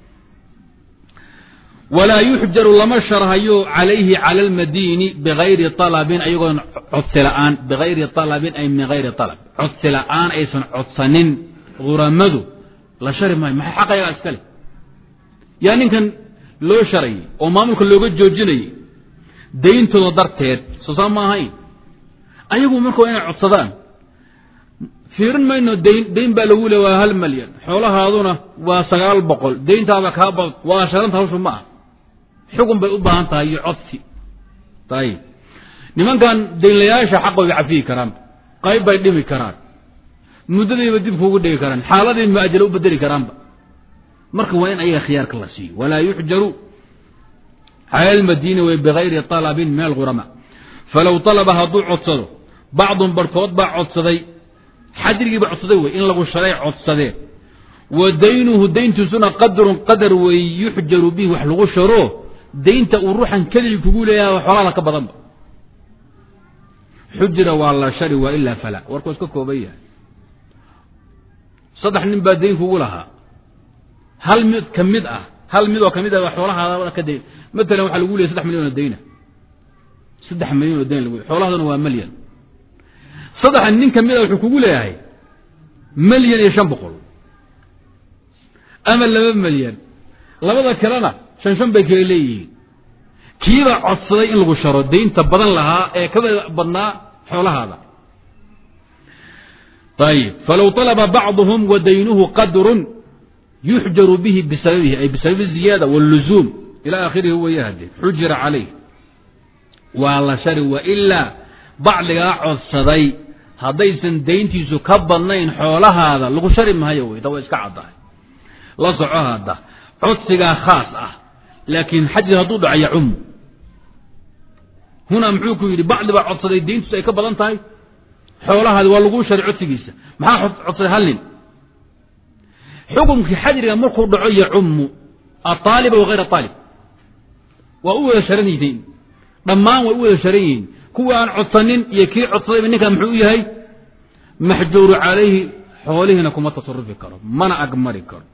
walaa yuxjaru lama sharhayo calayhi cala almadiini bigayri alabin ayagoon codsi la'aan bigayri alabin ay min gayri alab codsi la'aan aysan codsanin huramadu la shari maayo maxay xaq ayagaa iska leh yaa ninkan loo sharayay oo maamulka looga joojinayay dayntooda darteed soo saa ma ahayn ayagu marka waa inay codsadaan fiirin mayno dayn dayn baa lagu le waa hal malyan xoolahaaduna waa sagaal boqol dayntaaba kaa ba waa sharanta hawshu ma ah xugun bay u baahan tahay iyo codsi ayib nimankan daynlayaasha xaqooga cafiyi karaan qayb bay dhimi karaan muddadiiba dib kuugu dhigi karaan xaaladii muajalo u bedeli karaanba marka waa in ayaga khiyaarka la siiyo walaa yuxjaru cala lmadiini way bigayri alabin min algurama falow alaba hadduu codsado bacdun barhkood baa codsaday xajrigiiba codsaday wey in lagu sharay codsadeen wa daynuhu dayntiisuna qadrun qadar wey yuxjaru bihi wax lagu sharo daynta uu ruuxan keligii kugu leeyahay xoolaada ka badanba xujira waa la shari waa ilaa fala warku iska kooban yahay saddex nin baa dayn kugu lahaa hal mid ka mid ah hal mid oo kamid ah xoolahaada ka dayn matalan waxaa lagu leeyay saddex milyan oo dayna saddex milyan oo dayn lagu xoolahaaduna waa malyan saddexa nin ka mid a wuxuu kugu leeyahay malyan iyo shan boqol ama laba malyan labada kalena shan shan bay kala leeyihiin kiibaa codsaday in lagu sharo daynta badan lahaa ee ka badnaa xoolahaada ayib falow طalba bacضuhum wa daynuhu qadrun yuxjaru bihi bisababihi ay bisababi ziyaada wاlluzuum ila akhirihi waya hade xujira calayh waa la shari wailaa bacdigaa codsaday haddaysan dayntiisu ka badnayn xoolahaada lagu shari maayo wey da waa iska caddahay la soco hadda codsigaa khaas ah laakiin xajir hadduu dhaco yacumu hunaa muxuu ku yidhi bacdi baa codsaday dayntiisu ay ka badan tahay xoolahaadi waa lagu shari codsigiisa maxaa codsaday hal nin xukumkii xajriga markuu dhaco yacumu aaaliba wa hayr aalib waa u wada sharan yihiin dhammaan way u wada sharan yihiin kuwa aan codsanin iyo kii codsadayba ninkaa muxuu u yahay maxjuuru calayhi xoolihiina kuma tasarufi karo mana agmari karo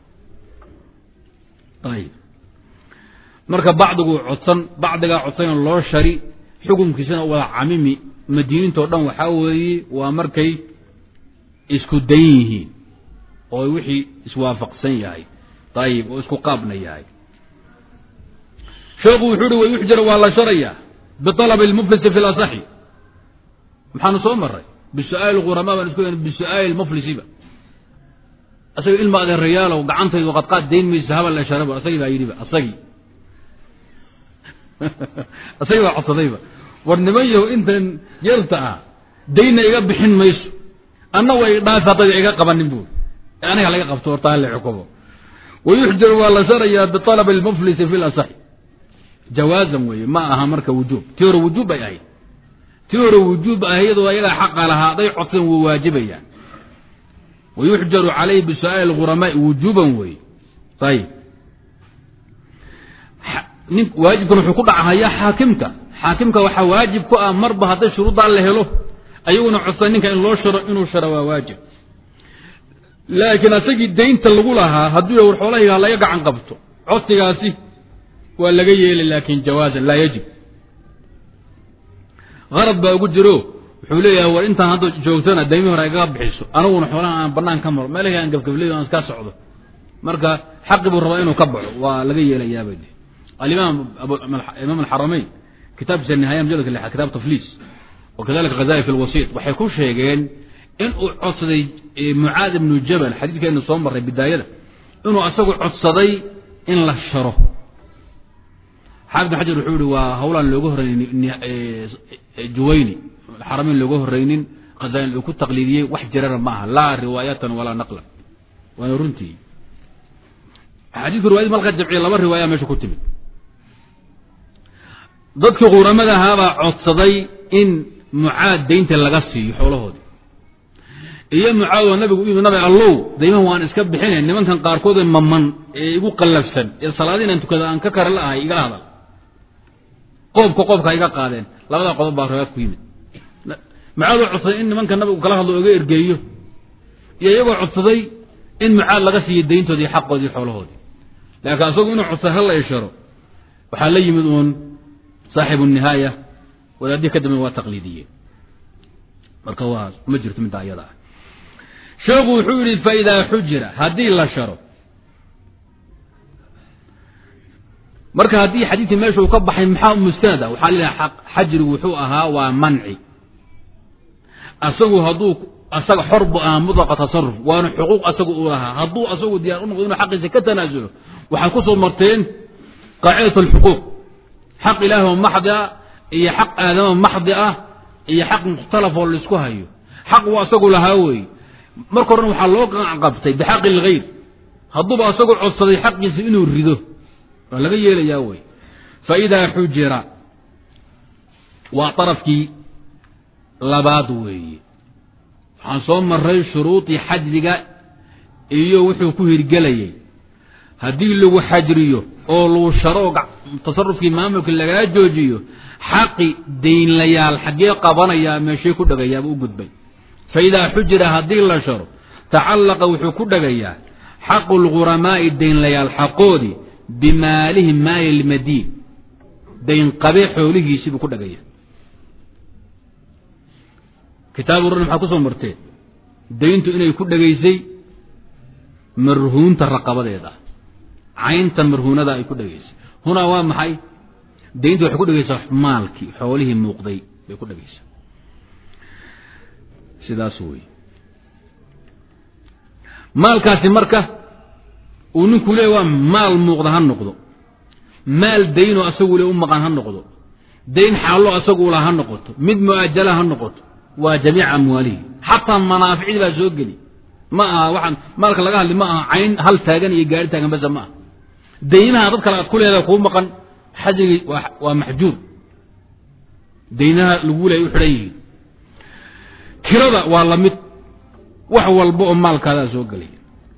ayib marka bacdigu codsan bacdigaa codsan loo shari xukunkiisana wada camimi madiinintao dhan waxaa weeye waa markay isku dan yihiin oo wixii iswaafaqsan yahay ayib oo isku qaabna yahay sheekhu wuxuu uhi wayuxjar waa la sharayaa bialab lmuflisi fi lasaxi maxaanu soo maray bisu'aali khuramaa baan isku bisu'aali muflisiba asaga ilma adeerayaalow gacantaydu qadqaad dayn maysa habal la sharabo asagii baa yidhiba asagii asagii baa codsadayba war niman yahow intan yarta ah daynna iga bixin mayso anna way dhaafi haddayda iga qabanin buuri aniga laga qabto horta hala xukumo wayuxjaru waa la sharayaa bialab lmuflisi fi lasaxi jawaazan weeye ma aha marka wujuub tii hore wujuub bay ahayd tii hore wujuub ah iyadoo ayagaa xaqa lahaa hadday codsan wuu waajibayaan wayuxjaru calayhi bisu'aali khuramaai wujuuban weeye ayib nin waajibkan wuxuu ku dhacahayaa xaakimka xaakimka waxaa waajib ku ah marba hadday shuruuddaa la helo ayaguna codsan ninka in loo sharo inuu sharo waa waajib laakiin asagii daynta lagu lahaa hadduu war xoolahayga laga gacan qabto codsigaasi waa laga yeelay laakin jawaazan laa yajib arad baa ugu jiro wuxuu leeyahay war intaan hadda joogtana daymi hore igaga bixiso aniguna xoolaha aan banaan ka maro meelahii aan gabgabley aan iska socdo marka xaqi buu rabaa inuu ka baxo waa laga yeelayaaba alimaam imaam alxaramayn kitaabkiisa nihaaya mujaladka lixaad kitaab tafliis wakadalika khazali fi lwasiit waxay ku sheegeen in uu codsaday mucaad ibnu jabal xadiidkeenu soo marray bidaayada inuu asagu codsaday in la sharo xaafid bin xajar wuxuu yihi waa hawlaan looga horreynin juwayni xaramayn looga horreynin khazalin uu ku taqliidiyey wax jirana ma aha laa riwaayatan walaa naqlan waana runtii xadiidku riwayadi malka jamciya laba riwaaya meesha ku timid dadkii quramada ahaabaa codsaday in mucaad daynta laga siiyo xoolahoodii iyo mucaad oo nabigu u yimi nabi allow daymaha waan iska bixine nimankan qaarkood ee maman ee igu qallafsan ee salaadi inaan tukada aan ka kara la ahay igala hadal qoobka qoobka iga qaadeen labada qodob baa riwaayad ku yimid mucaad oo codsaday in nimanka nabigu kala hadlo oga ergeeyo iyo iyagoo codsaday in mucaad laga siiyo dayntoodii xaqoodii xoolahoodii laakiin asagu inuu codsay hala isharo waxaa la yimid uun saaxibu nihaaya wadaadihii ka dambe waa taqliidiye marka waa ma jirto midda ayada ah sheekhu wuxuu yihi faidaa xujira haddii la sharo marka haddii xadiidkii meesha uu ka baxay maxaa mustanad ah waxaa leeyahay xajrigu wuxuu ahaa waa manci asagu hadduu asaga xor bu ahaa mudlaqa tasaruf waana xuquuq asagu uu lahaa hadduu asagu diyaar u noqdo inuu xaqiisa ka tanaasulo waxaad ku soo marteen qaacidat alxuquuq xaq ilaahi oo maxdi ah iyo xaq aadamo maxdi ah iyo xaq mukhtalaf oo laisku hayo xaq uu asagu lahaa weeye marka horena waxaa loo qabtay bixaqi lgayr hadduuba asagu codsaday xaqiisa inuu rido waa laga yeelayaa wey faidaa xujira waa darafkii labaad weeye waxaan soo maray shuruudii xajriga iyo wuxuu ku hirgelayay haddii lagu xajriyo oo lagu sharo tasarufkii maamulka lagaa joojiyo xaqi daynlayaal xaggee qabanayaa meeshay ku dhagayaaba u gudbay faidaa xujira haddii la sharo tacallaqa wuxuu ku dhagayaa xaqu lguramaa'i daynlayaal xaqoodii bimaalihi maali lmadiin daynqabe xoolihiisii buu ku dhagaya kitaabu ran maxaa kusoo marteen dayntu inay ku dhagaysay marhuunta raqabadeeda caynta marhuunada ay ku dhagaysay hunaa waa maxay dayntu waxay ku dhagaysaa maalkii xoolihii muuqday bay ku dhagaysaa sidaas wey maalkaasi marka uu ninku leey waa maal muuqda ha noqdo maal daynoo asagu le u maqan ha noqdo dayn xaallo asagu la ha noqoto mid mu'ajala ha noqoto waa jamiica amwaalihi xataa manaaficdii baa soo geli ma aha waxaan maalka laga hadli ma aha cayn hal taagan iyo gaari taagan basa ma aha daynaha dad kale aad ku leedahay kuu maqan xajrigi waa maxjuur daynaha lagu leey u xidhan yihiin kirada waa la mid wax walba oo maalkaadaa soo gelay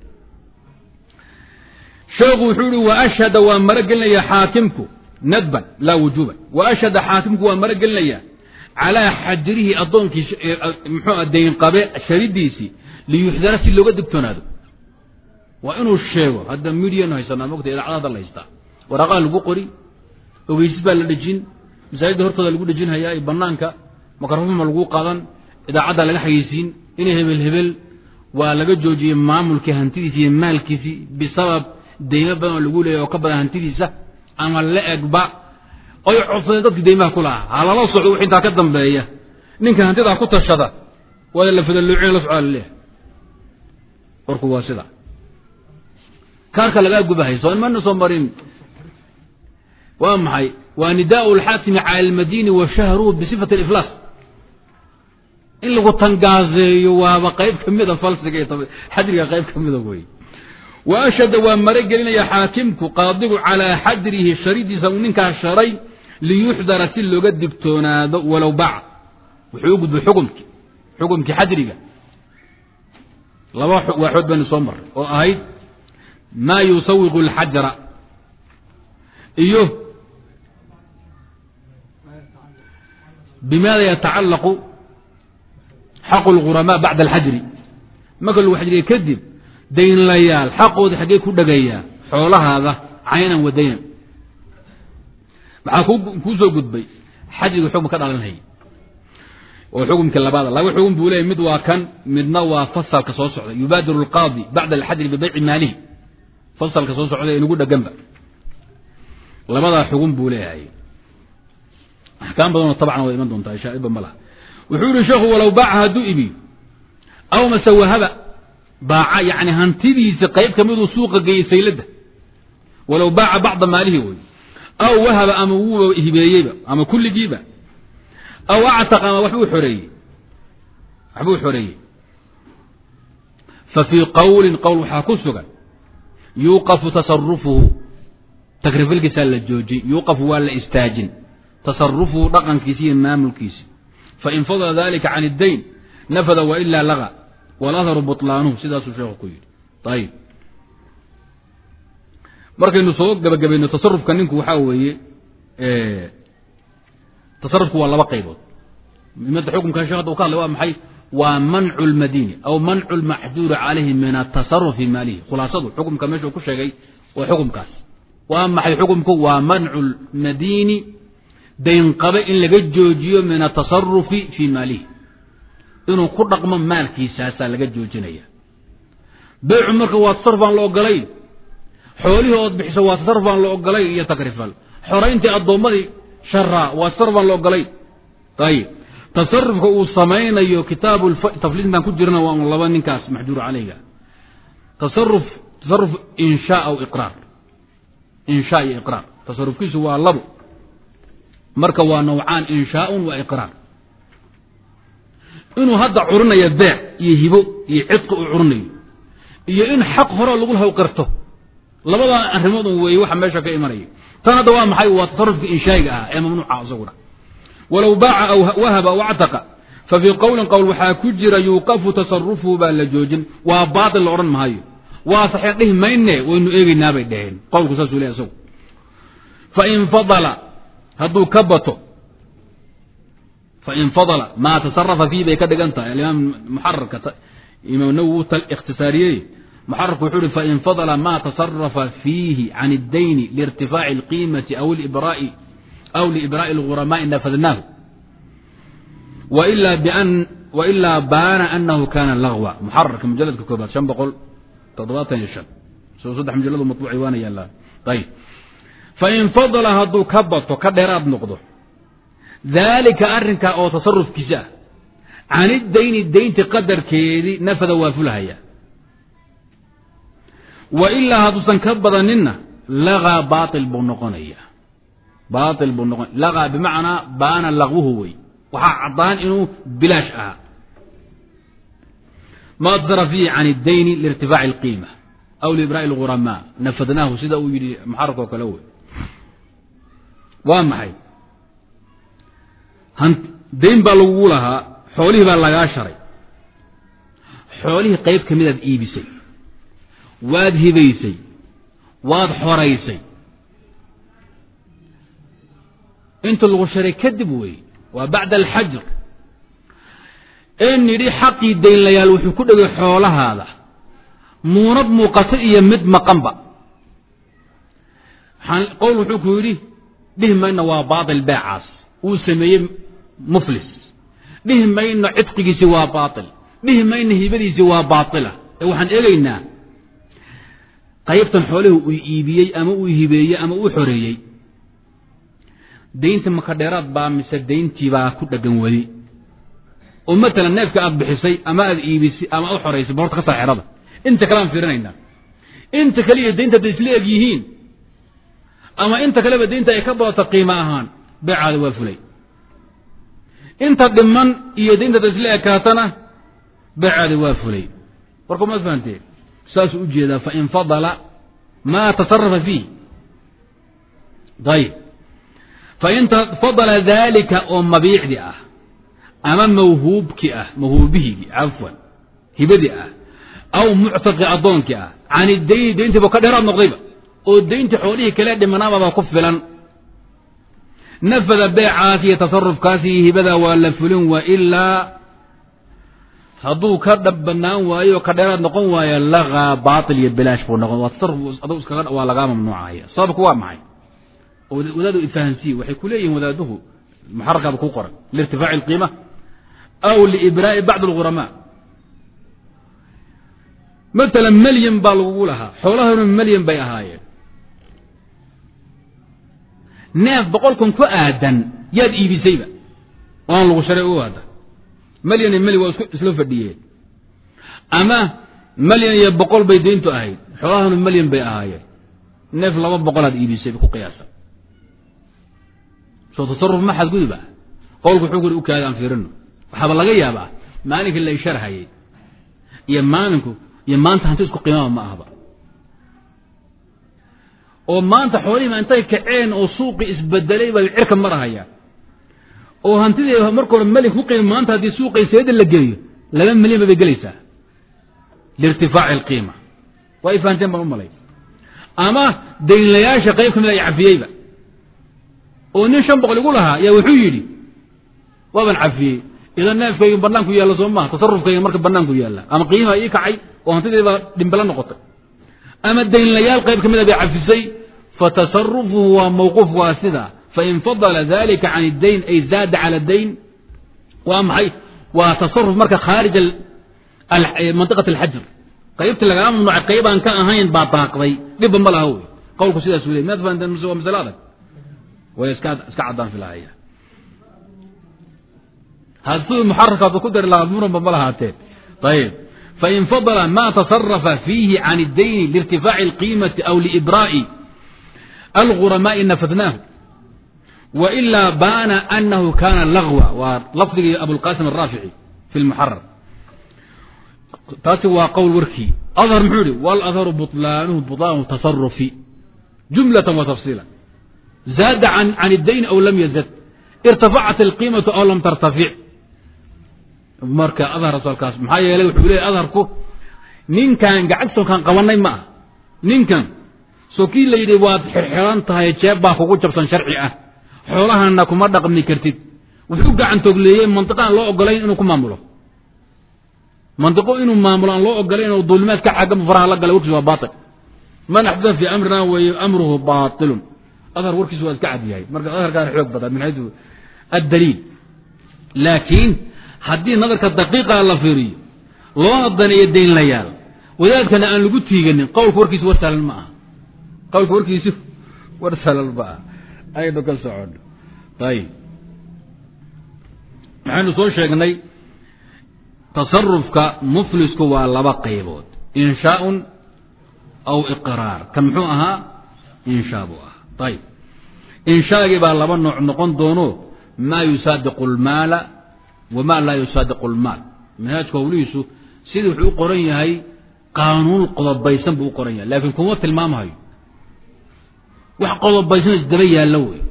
sheekhu wuxuu ihi wa ashhada waa maro gelinaya xaakimku nadban laa wujuuban wa ashhada xaakimku waa maro gelinaya calaa xajrihi addoonkii muxuu daynqabe sharidiisii liyuxdara si looga digtoonaado waa inuu sheego hadda midianu haysanaa mogta idaacada hadda la haystaa waraaqaha lagu qori ogeysis baa la dhejin masaajidda hortooda lagu dhejin hayaa iyo banaanka makrofoma lagu qadan idaacadda laga xayeysiin inay hebel hebel waa laga joojiyey maamulkii hantidiisi iyo maalkiisii bisabab deymo badan oo lagu leeyahy oo ka badan hantidiisa ama la egba oy codsadeen dadkii deymaha ku lahaa ha lala socdo wix intaa ka dambeeya ninka hantidaa ku tashada waa la fadalooci la socdaa laleeyahay warku waa sida kaarka lagaa gubahay soo mana soo marin waa maxay waa nidaau lxaakimi cala almadini wa shahruhu bisifati aliflaas in lagu tangaazeeyo waaba qayb ka mida falsiga iyo xajriga qayb ka mida wey wa ashhada waa mare gelinaya xaakimku qaadigu calaa xajrihi sharidiisa uu ninkaa sharay liyuxdara si looga digtoonaado walow bac wuxuu u gudbay xukumkii xukumkii xajriga laba waaxood baynu soo maray oo ahayd maa yusawiqu alxajra iyo bimaada yatacallaqu xaqu lghuramaa bacda alxajri marka lagu xajriya kadib daynlayaal xaqooda xaggee ku dhagayaa xoolahaada caynan wa daynan maxaa kuu soo gudbay xajriga xukm ka dhalanhay oo xukumkii labaada laba xukum buu leeyay mid waa kan midna waa fasalka soo socda yubaadiru alqaadi bacda alxajri bibeyci maalihi fasalka soo socda inugu dheganba labadaa xugun buu leeyahay axkaam badanoo tabcan way iman doontaa shaa'iba ma laha wuxuu yihi sheekhu walow baaca hadduu ibiyo aw mase wahaba baaca yani hantidiisa qayb ka miduu suuqa geeyey sayladda walow baaca bacda maalihi wey aw wahaba ama wuuba hibeeyeyba ama kulligiiba aw actaqa ama waxbuu xoreeyey waxbuu xoreeyey fa fii qowlin qowl waxaa ku sugan yuuqafu tasarufuhu takrifalkiisaa la joojin yuuqafu waa la istaajin tasarufuhu dhaqankiisi iyo maamulkiisi fain fadla dalika can iddayn nafada wailaa laga waladharu buطlaanuhu sidaasuu sheekhu ku yidhi ayib markaynu soo gabagabayno tasarufka ninku waxaa weeye tasarufku waa laba qaybood muhimada xukumka shekh hadda u ka hadlay waa maxay waa mancu lmadini aw mancu lmaxduuri calayhi min atasaruf fi maalihi khulaasadu xukumka meeshuu ku sheegay waa xukumkaas waa maxay xukumku waa mancu lmadini daynqabe in laga joojiyo min atasarufi fii maalihi inuu ku dhaqmo maalkiisaasaa laga joojinaya beycu marka waa tasaruf aan la ogolayn xoolihii ood bixiso waa tasarruf baan la ogolay iyo takrifal xorayntii addoommadii sharaa waa tasarruf baan la ogolay ayib tasarufka uu samaynayo kitaabu tafliisintaan ku jirna waa un laba ninkaas maxjuur caleyga tasaruf tasaruf inshaa aw iqraar inshaa iyo iqraar tasarufkiisu waa labo marka waa nawcaan inshaaun wa iqraar inuu hadda curinayo beec iyo hibo iyo cidqi uu curinayo iyo in xaq hore lagu lahaw qirto labadaa arrimood un weeye waxa meesha ka imanaya tan hadda waa maxay waa tasarufka inshaa'iga ah ee mamnuuca isaguna walow baaca aw wahaba aw actaqa fa fii qowlin qowl waxaa ku jira yuuqafu tasarufuhu baa la joojin waa baatil la odhan maayo waa saxiix dhihi mayne waynu eegeynaa bay dhaheen qowlku saasuu leeyahy isagu fain fadala hadduu ka bato fain fadala maa tasarafa fiih bay ka dhigan tahay alimaam muxararka imaam nawowi u ikhtisaariyey muxararku wuxuu uhi fain fadala ma tasarafa fiihi can اdayni liirtifaaci اlqiimati aw libraa'i aw liibraa'i اlghuramaai nafadnaahu wailaa baana anahu kana lagwa muxararka mujaladka koobaad shan boqol toddobaatan iyo shan soo saddex mujaladu matbuuci waana yaallaan ayib fain fadala hadduu ka bato ka dheeraad noqdo daalika arrinkaa oo tasarufkiisa ah can idayni daynti qadarkeedii nafada waa fulahaya wa ilaa hadduusan ka badaninna lagaa baail buu noqonaya baail buu noqon lagaa bimacnaa baana lagwuhu wey waxaa caddaan inuu bilaash ahaa ma tasara fiihi can اdayni liirtifaaci اlqiima aw liibraa'i اlghuramaa nafadnaahu sida uu yidhi muxararka oo kale wey waa maxay dayn baa lagugu lahaa xoolihii baa lagaa sharay xoolihii qayb ka midaad iibisay waad hibaysay waad xoraysay inta lagu sharay kadib wey waa bacda alxajr ee nidhi xaqii daynlayaal wuxuu ku dhegay xoolahaada muunad muuqata iyo mid maqanba qowl wuxuu ku yidhi dhihi mayna waa baatil beecaas uu sameeyey muflis dhihi mayno cidqigiisi waa baatil dhihi mayno hibadiisi waa baatila ee waxaan eegaynaa qaybtan xoolihii uu iibiyey ama uu hibeeyey ama uu xoreeyey daynta maka dheeraad baa mise dayntii baa ku dhagan weli oo matalan neefka aad bixisay ama aad iibisay ama aad u xoraysay ba horta ka saa xerada inta kale aan fiirinaynaa inta kale iyo daynta hadday isla eg yihiin ama inta kaleba daynta ay ka badato qiimo ahaan beecaada waa fulay inta dhiman iyo daynta hadday isla ekaatana beecaada waa fulay warka ma fahamtee saasuu ujeedaa fain fadala maa tasarafa fiih ayib fain fadala daalika oo mabiicdi ah ama mawhuubki ah mawhuubihigi cafwan hibadii ah aw muctaqi addoonkii ah can idayni dayntiiba ka dheeraad noqdayba oo dayntii xoolihii kale dhimanaababa ku filan nafada beecaas iyo tasarufkaas iyo hibada waa la fulin wa ilaa hadduu ka dhab banaan waayo oo ka dheeraad noqon waayo lagaa baatil iyo bilaash buu noqon waa tasaruf aduu iskaga waa lagaa mamnuucaya sababku waa maxay oo wadaadu ifahansiye waxay ku leeyihin wadaaduhu muxarakaaba ku qoran liirtifaaci alqiima aw liibraa'i bacd alghuramaa matalan melyan baa lagugu lahaa xoolahanu melyan bay ahaayeen neef boqol kun ku aadan yaad iibisayba oan lagu sharay u hadda malyan iyo melyan waa isku isla fadhiyeen ama malyan iyo boqol bay dayntu ahayd xoolahanu melyan bay ahaayeen neef laba boqolaad iibisay ku qiyaasa soo tasaruf ma xadgudub ah qowlku wuxuu kuri u kaada aan fiirino waxaaba laga yaabaa maalinkii la isharhayay iyo maalinku iyo maanta hanti isku qiimaba ma ahba oo maanta xoolihiima intay kaceen oo suuqii isbedelay bay cirka marahayaan oo hantidii marka hore melig ku qiima maanta haddii suuqay seeda la geeyo laba milyanba bay gelaysaa liirtifaaci alqiima waa ay fahanteen baan u malay ama daynlayaasha qayb ka mid ay cafiyeyba oo nin shan boqol igu lahaa yaa wuxuu yidhi waaban cafiyey idan neefkayga banaanku yaalla soo maha tasarufkayga marka banaanku yaalla ama qiimaa ii kacay oo hantidiibaa dhimbala noqotay ama daynlayaal qayb ka mida bay cafisay fatasarufuhu waa mawquuf waa sida fain fadala dalika can اdayn ay zaada cala dayn waa maxay waa tasaruf marka khaarij mantiqat alxajr qaybtii lagaa mamnuucay qaybaan ka ahayn baa daaqday dhibba ma laha wey qowlku sidaas u ley miyaad fahanteen mise waa masale adag way iska iska caddaan filahaya hadduu muxarakaatu ku dari lahaa muranba ma lahaateen ayib fain fadla ma tasarafa fiihi can اdayni liirtifaaci اlqiimati aw liibraa'i alguramaai nafadnaahu wailaa baana anahu kana lagwa waa lafdigii abulqasim araafici fi lmuxarar taasi waa qowl warkii adhar muxuu yihi waladharu buطlaanuhu buطlaanu tasarufi jumlata wa tafsiila zaada can اdayni aw lam yazad irtafacat alqiimatu aw lam tartafic marka adhar asalkaas maxaa yeelay wuxuu leeyahy adharku ninkan gacagsoonkaan qabanay ma ah ninkan soo kii la yidhi waad xirxiran tahay jeeb baa kugu jabsan sharci ah xoolahana kuma dhaqmi kartid wuxuu gacantogleeyey mantiqaan loo ogolayn inuu ku maamulo mantiqo inuu maamulo aan loo ogolayn oo duulimaad ka xagga faraha la galay warkiis waa baatil man axdaa fi amrina weeye amruhu baatilun adhar warkiisu waa iska cad yahay marka adharkaan xoog badan min xaytu addaliil laakiin haddii nadarka daqiiqa la fiiriyo loona daneeyo daynlayaal wadaadkana aan lagu tiiganin qowlka warkiisu war sahlan ma aha qowlka warkiisu war sahlan ma aha aynu ka socono ayib waxaynu soo sheegnay tasarufka muflisku waa laba qaybood inshaaun aw iqraar kan muxuu ahaa inshaa buu ahaa ayib inshaagii baa laba nooc noqon doono maa yusaadiqu lmaala wma laa yusaadiqu lmaal manhaajka howlihiisu sidii wuxuu u qoran yahay qaanuun qodobaysan buu u qoran yahay laakiin kuma tilmaamahayo wax qodobaysan isdaba yaallo wey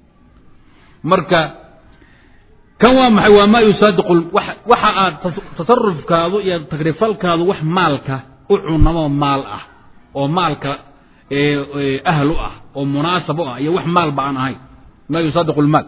marka kan waa maxay waa maa yusaadiqu waxa aad tasarufkaadu iyo tagrifalkaadu wax maalka u cunamo maal ah oo maalka ahlu ah oo munaasab u ah iyo wax maalba aan ahayn maa yusaadiqu lmaal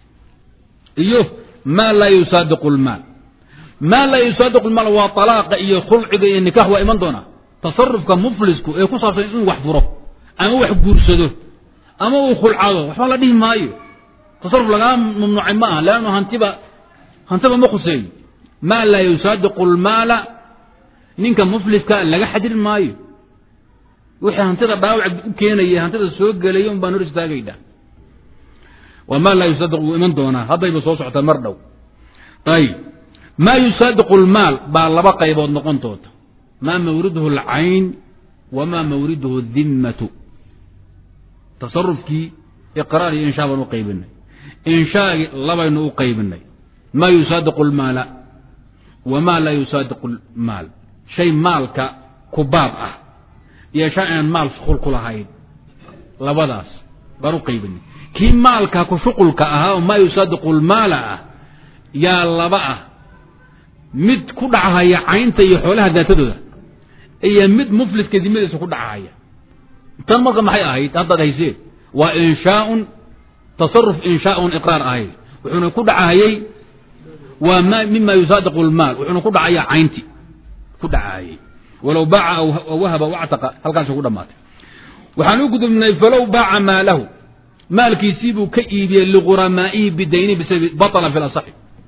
iyo ma laa yusaadiqu lmaal maa laa yusaadiqu lmaal waa alaaqa iyo khulciga iyo nikaax waa iman doonaa tasarufka muflisku ee ku saabsan inuu wax furo ama wax guursado ama uu khulcado waxba la dhihi maayo tasaruf lagaa mamnuucay ma aha leannu hantiba hantiba ma khuseeyo maa laa yusaadiqu lmaala ninka mufliska laga xadiri maayo wixii hantida dhaawac u keenaya hantida soo gelaya un baan hor istaagayna wma laa yusaadiq wuu iman doonaa haddayba soo socotaa mar dhow ayib maa yusaadiqu lmaal baa laba qaybood noqon doonta maa mawriduhu alcayn wamaa mawriduhu dimmatu tasarufkii iqraar iyo inshaa baan u qaybinay inshaagii labaynu u qaybinay maa yusaadiqu lmaala wamaa laa yusaadiqu lmaal shay maalka kubaab ah iyo shay aan maal shuqul ku lahayn labadaas baan u qaybinay kii maalka ku shuqulka ahaa oo maa yusaadiqu lmaala ah yaa laba ah mid ku dhachaya caynta iyo xoolaha daatadooda iyo mid mufliska dimadiisa ku dhachaya tan marka maxay ahayd haddaad hayseen waa inshaaun tasaruf inshaaun iqraar ahayd wuxuuna ku dhachayey waa m mima yusaadiqu lmaal wuxuuna ku dhacaya caynti ku dhachayey walow baaca aw wahaba wactaqa halkaas ku dhamaatay waxaan u gudubnay falow baaca maalahu maalkiisii buu ka iibiyey liquramaa'ihi bidayni bisababi batala fi lasaxi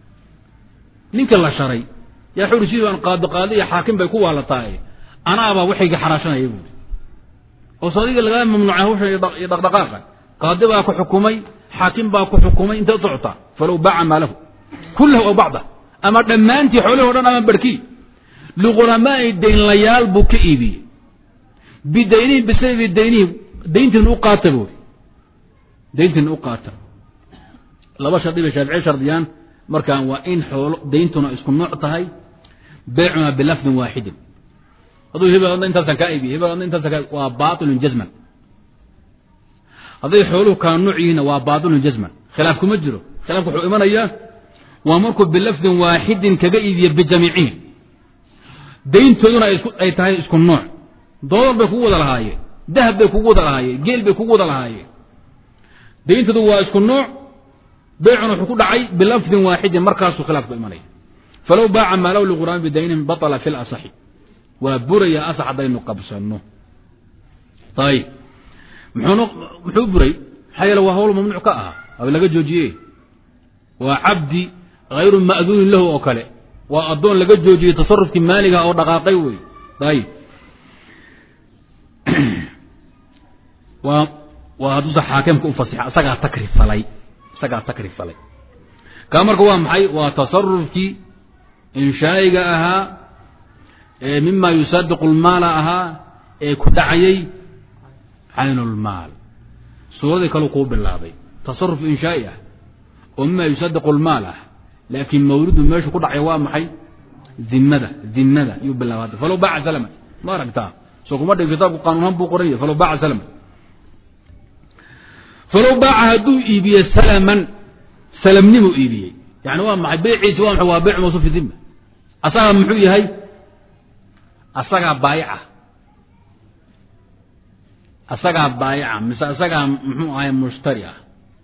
ninka la sharay yaa xuri sidii aan qaado qaado iyo xaakim bay ku waalataay anaabaa waxayga xaraashanaya buuri oo sadiga lagaa mamnuucay hawshan iyo dhaqdhaqaaqa qaadi baa ku xukumay xaakim baa ku xukumay intay socota falow baaca maalahu kullahu aw bacda ama dhammaantii xoolihii o dhan ama barhkii liquramaa'i daynlayaal buu ka iibiyey bidaynihi bisababi daynihi dayntiin u qaata buuri dayntina u qaata laba shardi bay shaaficiye shardiyaan markaan waa in xoolo dayntuna isku nooc tahay beecuna bilafdin waaxidin hadduu hebel adna intaasan kaa iibiye hebel adna intaasan kaa waa baatilun jazman hadday xooluhu kaa nooc yihiinna waa baatilun jazman khilaaf kuma jiro khilaafku wuxuu imanayaa waa markuu bilafdin waaxidin kaga iibiye bijamiicihim dayntooduna ay tahay isku nooc doodar bay kugu wada lahaayeen dahab bay kugu wada lahaayeen geel bay kugu wada lahaayeen dayntadu waa isku nooc beecuna wuxuu ku dhacay bilafdin waaxidin markaasuu khilaafku imanaya falow baaca maalow liquraan bidaynin batala fi lasaxi waa buraya asax haddaynu qabsanno ayib muxuun muxuu buray maxaa yeele waa hawl mamnuuc ka aha aba laga joojiye waa cabdi hayru ma'duunin lahu oo kale waa addoon laga joojiyey tasarufkii maaliga oo dhaqaaqay wey ayib waa waa hadduusa xaakimka ufasixa isagaa takri falay isagaa takri falay kaa marka waa maxay waa tasarufkii inshaa'iga ahaa ee mima yusaadiqu lmaala ahaa ee ku dhacayay caynulmaal suuradii kaleu kuu bilaabay tasaruf inshaa'i ah oo mima yusaadiqu lmaal ah laakiin mawlidu meeshu ku dhacay waa maxay dimada dimada yuu bilaabay falow baaca salama ma aragtaa soo kuma dhig kitaabku qaanuunhaan buu qoran yahay falow baaca salama falow baaca hadduu iibiye salaman salamnimu iibiyey yani waa maxay beyciisi waa maxay waa beyc mawsuuf fi dima asagaa muxuu yahay asagaa baayica asagaa baayica mise asagaa muxuu ahay mushtari ah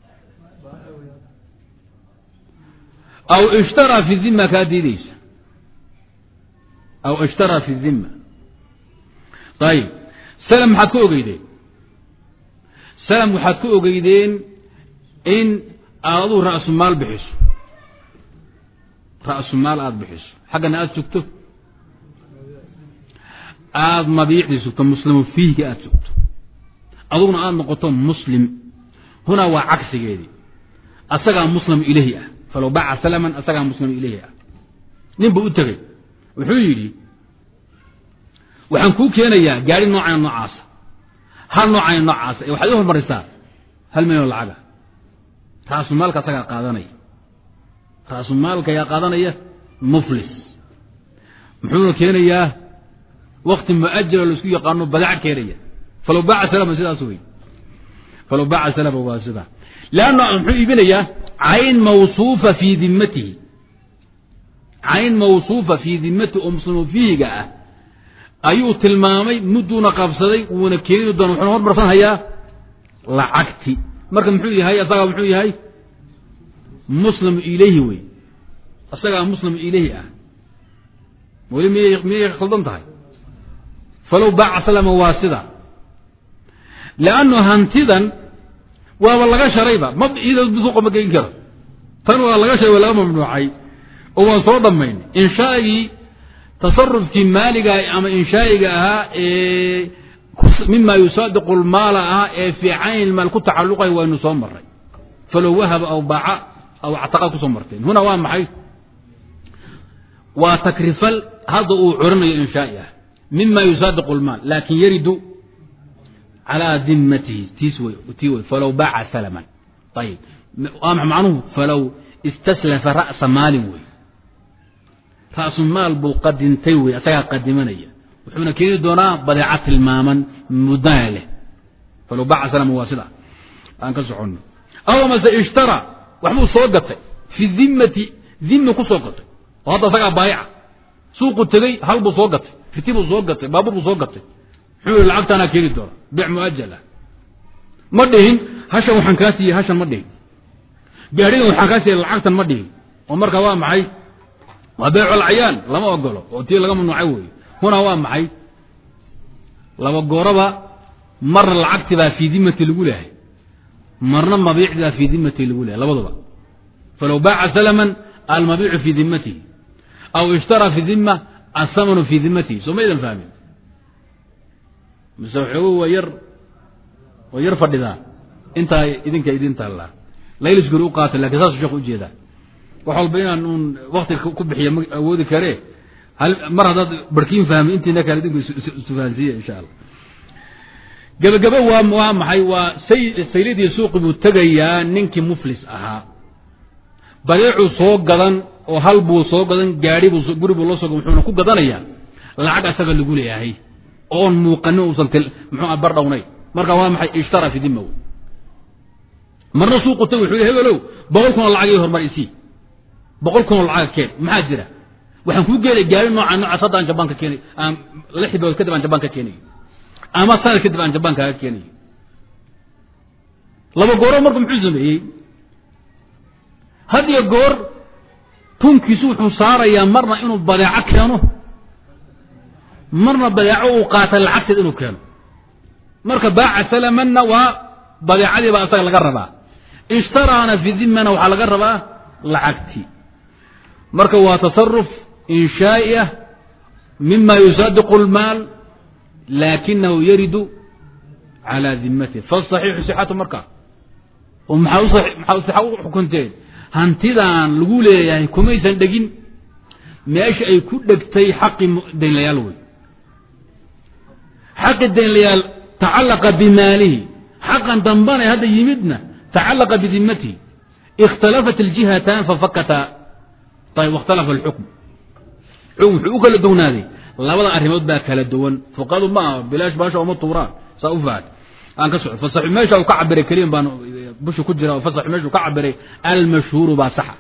aw ishtaraa fi dima kaa diideysa aw ishtaraa fi dima ayib salam maxaad ka ogeydeen salam waxaad ka ogeydeen in aad aduu ra'su maal bixiso ra'su maal aada bixiso xaggana aada sugto aada mabiicdii sugto muslimu fiihka aada sugto aduguna aada noqoto muslim hunaa waa cagsigeedii asagaa muslim ilahi ah falow baaca salaman asagaa muslim ilahi ah nin buu u tegey wuxuu yidhi waxaan kuu keenayaa gaari noocana noocaasa hal noocana noocaasa ee waxaad i hormarisaa hal milyan oo lacaga raasumaalka asagaa qaadanaya raasumaalka ayaa qaadanaya muflis muxuuna keenayaa wakti muajala laisku yaqaano badac keenaya falow baaca salama sidaas wey falow baaca salama waa sidaa leanna muxuu iibinayaa cayn mawsuufa fii dimatihi cayn mawsuufa fii dimatihi oo muslimu fiihiga ah ayuu tilmaamay mudduuna qabsaday wuuna keeni doona wuxuuna hormarsan hayaa lacagti marka muxuu yahay asagaa muxuu yahay muslim ilayhi wey asagaa muslim ilayhi ah weli miyay miyay khaldan tahay falow baaca salama waa sida leannu hantidan waaba laga sharayba ma iyada suuqa ma geyn karo tan waa laga sharay waa laga mamnuucay oo waan soo dhammayn inshaagii tasarufkii maaliga ama inshaa'iga ahaa ee mima yusaadiqu lmaala ah ee fii cayn maal ku tacalluqay waynu soo maray falow wahaba aw baaca aw actaqa kusoo marteen huna waa maxay waa takrifal hadda uu curinayo inshaa'i ah mima yusaadiqu lmaal laakin yaridu calaa dimatihi tiis wey tii wey falow baaca salaman ayib waa maxa macnuhu falow istaslafa ra'sa maalin wey ra'su maal buu qadintay wey asagaa qadimanaya wuxuuna keeni doonaa badeeca tilmaaman mudana leh falow baaca salama waa sida aan ka soconno aw amase ishtara waxbuu soo gatay fi dimati dimi ku soo gatay oo hadda asagaa baayica suuqu tegey hal buu soo gatay riti buu soo gatay baabuur buu soo gatay muxuu yihi lacagtaanaa keeni doona bic muajal ah ma dhihin hashan waxaan kaa siiyey hashan ma dhihin gaadhigan waxaan kaa siiyey lacagtan ma dhihin oo marka waa maxay waa beecolcayyaan lama ogolo oo tii laga mamnuucay weeye hunaa waa maxay laba gooraba marna lacagti baa fii dimati lagu lehay marna mabiicdi baa fii dimati lagu lehay labaduba falow baaca salaman almabiicu fii dimatihi aw ishtara fi dima asamanu fii dimatihi soo ma ydan fahmin mise waxoogu waa yar waa yar fadhidaa intaa idinka idin taallaa laylisguri u qaata lakin saasuu sheekh ujeedaa wax walba inaan uun wakti ku bixiya ma awoodi karee hal mar haddaad barkiin fahmi intiina kale idinku isfahansiiya insha allah gebagebe waa waa maxay waa say sayladii suuqi buu tegayaa ninkii muflis ahaa badeecuu soo gadan oo hal buu soo gadan gaari buu guri buu loo soo gadan wuxuuna ku gadanayaa lacag asaga lagu leeyahay oon muuqanin uusan til muxuu bar dhawnay marka waa maxay ishtara fi dima marna suuqu tag wuxuu hebelow boqol kun oo lacag ii horumar isii boqol kun oo lacag keen maxaa jira waxaan kuu geenay gaari nooca noocaas hadda aan jabaan ka keenay aan lix bilood kadib aan jabaan ka keenayo ama sanad kadib aan jabaan kaaga keenayo laba gooro marka muxuu sameeyey had iyo goor tunkiisu wuxuu saarayaa marna inuu badeeco keeno marna badeeco uu qaata lacagteed inuu keeno marka baaca salamanna waa badeecadii baa isaga laga rabaa ishtaraana fi dimana waxaa laga rabaa lacagtii marka waa tasaruf inshaa'i ah mima yusaadiqu اlmaal laakinahu yaridu calaa dimatihi fasaxiixu sixatu markaa oo maxaa maxaa sixa u xukunteen hantidan lagu leeyahay kumaysan dhegin meesha ay ku dhegtay xaqi daynlayaal wey xaqi daynlayaal tacallaqa bimaalihi xaqan dambana hadda yimidna tacallaqa bidimatihi ikhtalafat اljihatan fafakata ayb wakhtalafa alxukm xukm wuxuu u kala duwnaaday labada arrimood baa kala duwan fuqadu ma aha bilaash baasha uma tuuraan saa u fahat aan ka soco fasaxu meesha uu ka cabiray keliyan baan busha ku jira fasaxu meesha uu ka cabiray almashhuuru baa saxa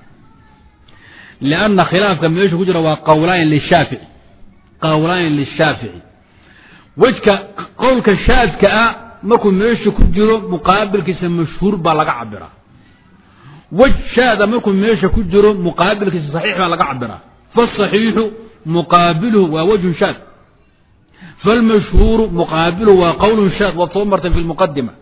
lianna khilaafka meesha ku jira waa qawlaan lishaafici qawlaan lishaafici wejka qowlka shaadka ah markuu meesha ku jiro muqaabilkiisa mashhuur baa laga cabiraa wej shaada markuu meesha ku jiro muqaabilkiisa saxiix baa laga cabiraa fasaxiixu muqaabiluhu waa wejhun shaad falmashhuuru muqaabiluhu waa qowlun shaad waad soo martay fi lmuqadima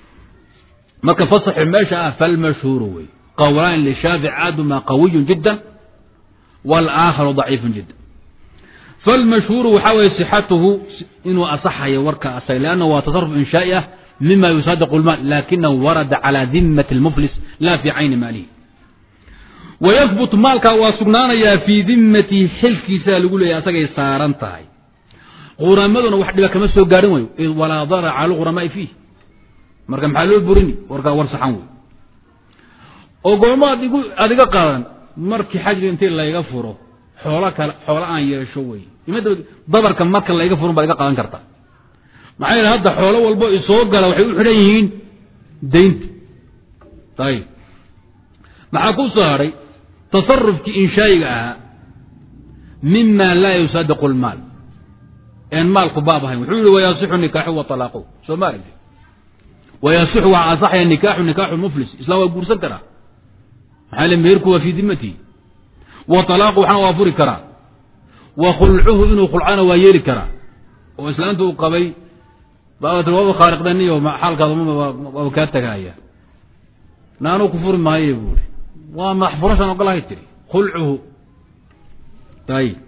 marka fasaxu meesha ah falmashhuuru wey qowlaan lishaafic aaduma qawiyun jiddan wاlaakharu ضaciifun jiddan falmashhuuru waxaa weye sixatuhu inuu asaxayo warka asag lanna waa tasaruf inshaa'i ah mima yusaadiqu lmaal lakinahu warada calى dimati اlmuflis la fi cayni maalihi wayahbut maalkaa waa sugnaanayaa fii dimatihi xilkiisaa lagu leeyahy asagay saaran tahay quramaduna wax dhiba kama soo gaarin wayo id walaa darar cala lquramaai fiih marka maxaa loo burini warkaa war saxan wey oo goormo ad igu aad iga qaadan markii xajri intii layga furo xoolo kale xoolo aan yeesho wey imada dabarka marka layga furan baad iga qaadan karta maxaa yeele hadda xoolo walbo isoo gala waxay u xidhan yihiin daynta ayib maxaa ku soo hadhay tasarufkii inshaayiga ahaa mima laa yusaadiqu lmaal een maalku baab ahayn wuxuu yihi wayasixu nikaaxu wa alaaqu soo ma aragti wayasixu waa asaxaya nikaaxu nikaaxu muflis islam waa guursan karaa maxaa le meherku waa fii dimatihi wa alaaqu waxna waa furi karaa wa khulcuhu inuu khulcana waa yeeli karaa oo islaanta uu qabay baat waaba khaariqdaniyo xaalkaada waaba kaa tagaaya naanuu ku furi maayo buuri waa madax furashaan ogolahay tiri khulcuhu ayib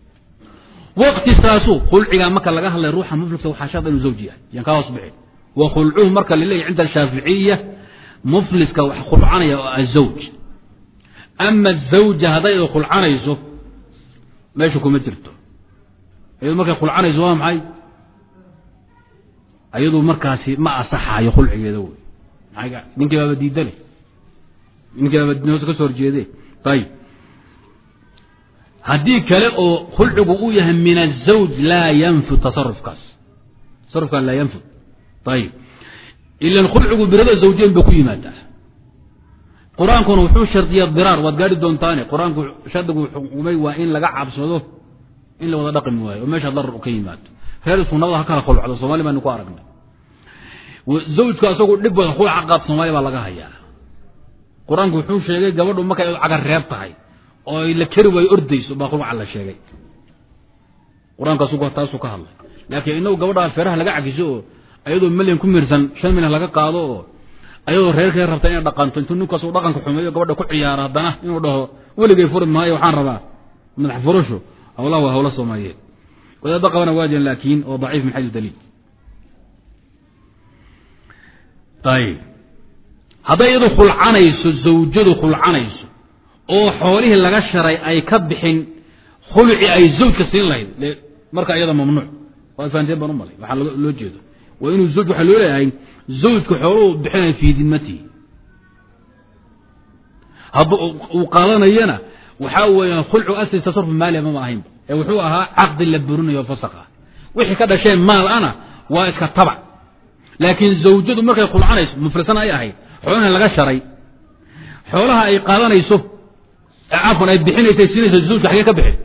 waqtisaasu khulcigaa marka laga hadlay ruuxa mufliska waxaa sharda inuu zawji yahay yan kaa hoos bixin wa khulcuhu marka laleeyahy cinda ashaaficiya mufliska wax khulcanaya oo azawj ama azawja hadday ay khulcanayso meesha kuma jirto iyadu markay khulcanayso waa maxay ayadu markaasi ma asaxaayo khulcigeeda wey maa ninkii baaba diidale ninkii baaba hoos ka soo horjeede ayib haddii kale oo khulcigu uu yahay min azawj laa yanfud tasarufkaas tasarufkaan laa yanfud ayib ilan khulcigu birada zawjeyn ba ku yimaadaa qur-aankuna wuxuu shardiya diraar waad gaari doontaane qur-aanku shardigu xukumay waa in laga cabsado in la wada dhaqmi waayo oo meesha darar ka yimaado reer sunada ha kala khulcdo soomali baanu ku aragnay zawjku asagu dhib badan khulca qaad soomaaliya baa laga hayaa qur-aanku wuxuu sheegay gabadhu markay cagar reeb tahay oo la keri waayo ordayso baa khulca la sheegay qur-aanku asagu taasuu ka hadlay laakiin inagu gabadha feeraha laga cagiso oo ayadoo milyan ku mirsan shan milyan laga qaado oo ayadoo reerkay rabta inay dhaqanto intuu ninkaas uu dhaqanka xumeeyo gabadha ku ciyaaro haddana inuu dhaho weligay furi maayo waxaan rabaa madax furasho hawlaha waa hawla soomaaliyeed wadaadda qabana waa jiran laakiin oo daciif min xayu daliil ayib hadday iyadu khulcanayso zawjadu khulcanayso oo xoolihii laga sharay ay ka bixin khulci ay zawjka siin lahayd marka iyada mamnuuc waa fahanteen baan u malay waxaa loo jeedo waa inuu zawj waxaa loo leeyahay zawjka xooluhu bixinaya fii dimatihi hadduu uu qaadanayana waxaa weeyaan khulcu asli tasaruf maaliya mama ahaynba ee wuxuu ahaa caqdi la burinayo fasaq ah wixii ka dhasheen maal ana waa iska tabac laakiin zawjadu markay khulcanayso muflisan ay ahayd xoolaha laga sharay xoolaha ay qaadanayso cafwan ay bixinaysa siinayso zawjka xagee ka bixin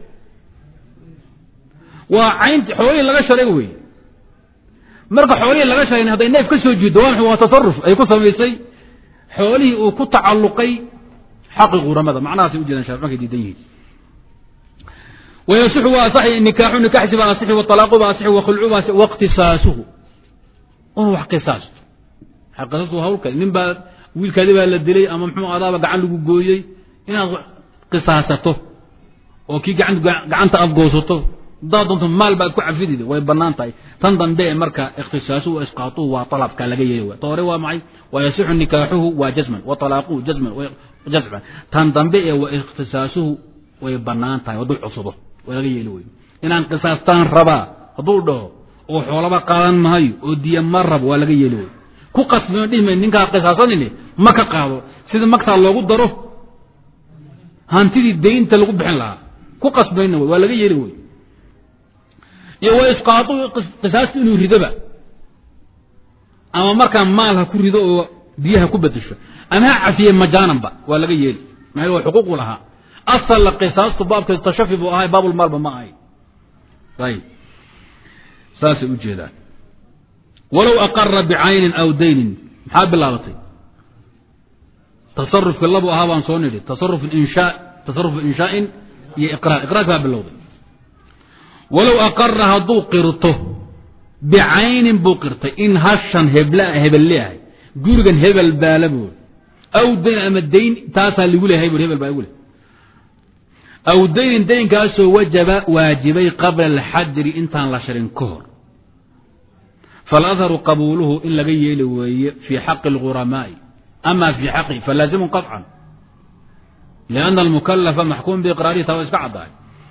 waa caynti xoolihii laga sharay wey marka xoolihii laga sharay hadday neef ka soo jiido waa waa tasaruf ay ku samaysay xoolihii uu ku tacalluqay xaqi quramada macnahaasay ujeedaan shar markay diidan yihiin wayasixu waa asaxi nikaaxu nikaxsi baa asixi waalaaqu baa asixi wakhulcu baa waqtisaasuhu inuu wax qisaasto qisaastu hawl kale nin baa wiilkaadi baa la dilay ama muxuu adaaba gacan lagu gooyey inaad qisaasato oo kii gacan gacanta afgoosato haddaad doonto maal baad ku cafidid way banaan tahay tan dambe ee marka ikhtisaasuhu wa isqaatuhu waa alabka laga yeeli way ta hore waa maxay wa yasixu nikaaxuhu waa jazman wa talaaquhu jazman jazman tan dambe ee wa ikhtisaasuhu way banaan tahay hadduu cusubo waa laga yeeli wey inaan qisaastaan rabaa hadduu dhaho oo xoolaba qaadan mahayo oo diya ma rabo waa laga yeeli wey ku qasbino dhihma ninkaa qisaasanine ma ka qaado sida magtaa loogu daro hantidii daynta lagu bixin lahaa ku qasbayna wey waa laga yeeli wey iyo wa isqaatu qisaasta inuu ridoba ama markaa maal ha ku rido oo biyaha ku bedesho ama ha cafiye majaananba waa laga yeeli maxaa waa xuquuqu lahaa asalla qisaastu baabkeedu tashafi buu ahay baabulmaalba ma ahay ayib saasay u jeedaan walow aqara bicaynin aw daynin maxaa bilaabatay tasarufki labu ahaa baan soo nidhi tasaruf inshaa tasarufu inshaain iyo iqraar iqraarki baa bilowday walow aqara hadduu qirto bicaynin buu qirtay in hashan hebla hebel leeyahay gurigan hebel baala buuri aw dayn ama dayn taasaa ligu leeyahay buuri hebel baa igu leh aw daynin daynkaasoo wajaba waajibay qabla alxajri intaan la sharin ka hor faladharu qabuuluhu in laga yeeli weeye fii xaqi اlghuramaai ama fii xaqi falaazimu qaطcan lianna almukalafa maxkuum biiqraarihi taa waa iska caddahay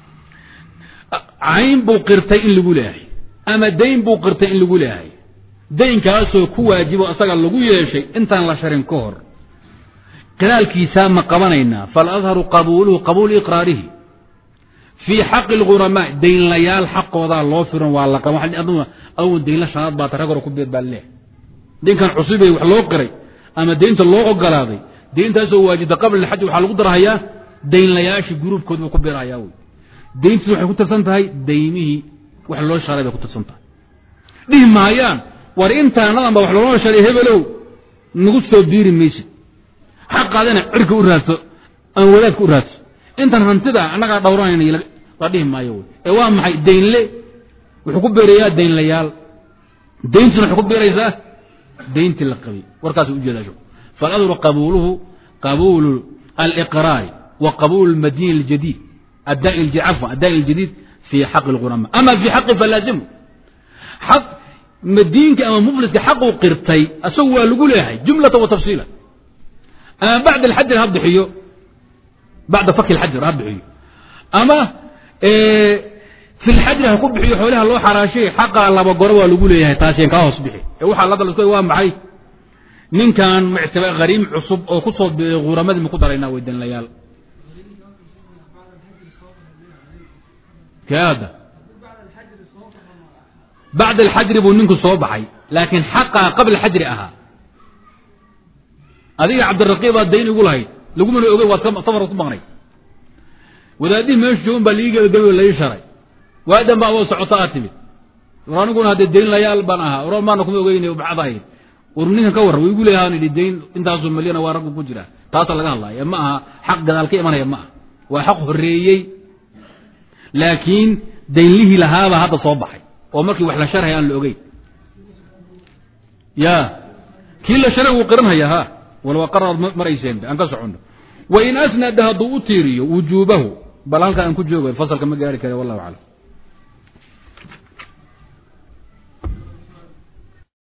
cayn buu qirtay in lagu leeyahay ama dayn buu qirtay in lagu leeyahay daynkaasoo ku waajibo asaga lagu yeeshay intaan la sharin ka hor qiraalkiisaa ma qabanaynaa faladharu qabuuluhu qabuulu iqraarihi fii xaqi اlghuramaa daynlayaal xaqoodaa loo firan waa la aw daynla shanaad baa tarag hore ku beed baa leehay daynkan cusubee wax loo qiray ama daynta loo ogolaaday dayntaasoo waajibta qabla alxaj waxaa lagu darhayaa daynlayaashii gruubkood buu ku beerhayaa wy dayntiis waxay ku tirsan tahay daymihii wax loo sharay bay ku tirsan tahay dhihi maayaan war intaanadan ba wax looloo sharay hebelow nagu soo biiri maysid xaqaadana cirka u raadso ama wadaadka u raadso intan hantida annagaa dhowranayna la dhihi maayo wy ee waa maxay daynle wuxuu ku beerayaa daynlayaal dayntuna waxay ku beeraysaa dayntii la qabay warkaas ujeeda faladru qabuuluhu qabuulu aliqraari wa qabuulu lmadini اljadiid afwan addaai اljadiid fii xaqi اlghurama ama fii xaqi falaazimu xaq madiinka ama mufliska xaquu qirtay asagu waa lagu leeyahay jumlata wa tafsiila ama bacda alxajr ha bixiyo bacda faki alxajr ha bixiyo ama fi lxajri ha ku bixiyo xoolaha loo xaraashay xaqa laba goro waa lagu leeyahay taasien kaa hoos bixi ee waxaa la dalsay waa maxay ninkan muctaba hariim cusub oo ku soo biiray khuramadii ma ku daraynaa weydanlayaal kaada bacda alxajri buu ninku soo baxay laakiin xaqaa qabla xajri ahaa adiga cabdiraqiib baad dayn igu lahayd lagumana ogey waad safar ku maqnay wadaadihii meeshu joogan baa liigi gebagabe lai sharay waadan ba adoo socota aad timid war aniguna haddee dayn layaal baan ahaa or maana kuma ogeyna bacad ahayd war ninkan ka warra wa igu leeyahaan idhi dayn intaasoo malyana waa raggu ku jira taasa laga hadlaya ma aha xaq gadaal ka imanaya ma aha waa xaq horeeyey laakiin daynlihii lahaabaa hadda soo baxay oo markii wax la sharhaya aan la ogeyn ya kii la sharay wuu qiranhaya ha walow aqaraad marayseen aan ka soconno wain asnada hadduu u tiiriyo wujuubahu bal halkaa aan ku jooga fasalka ma gaari kare wallahu aclam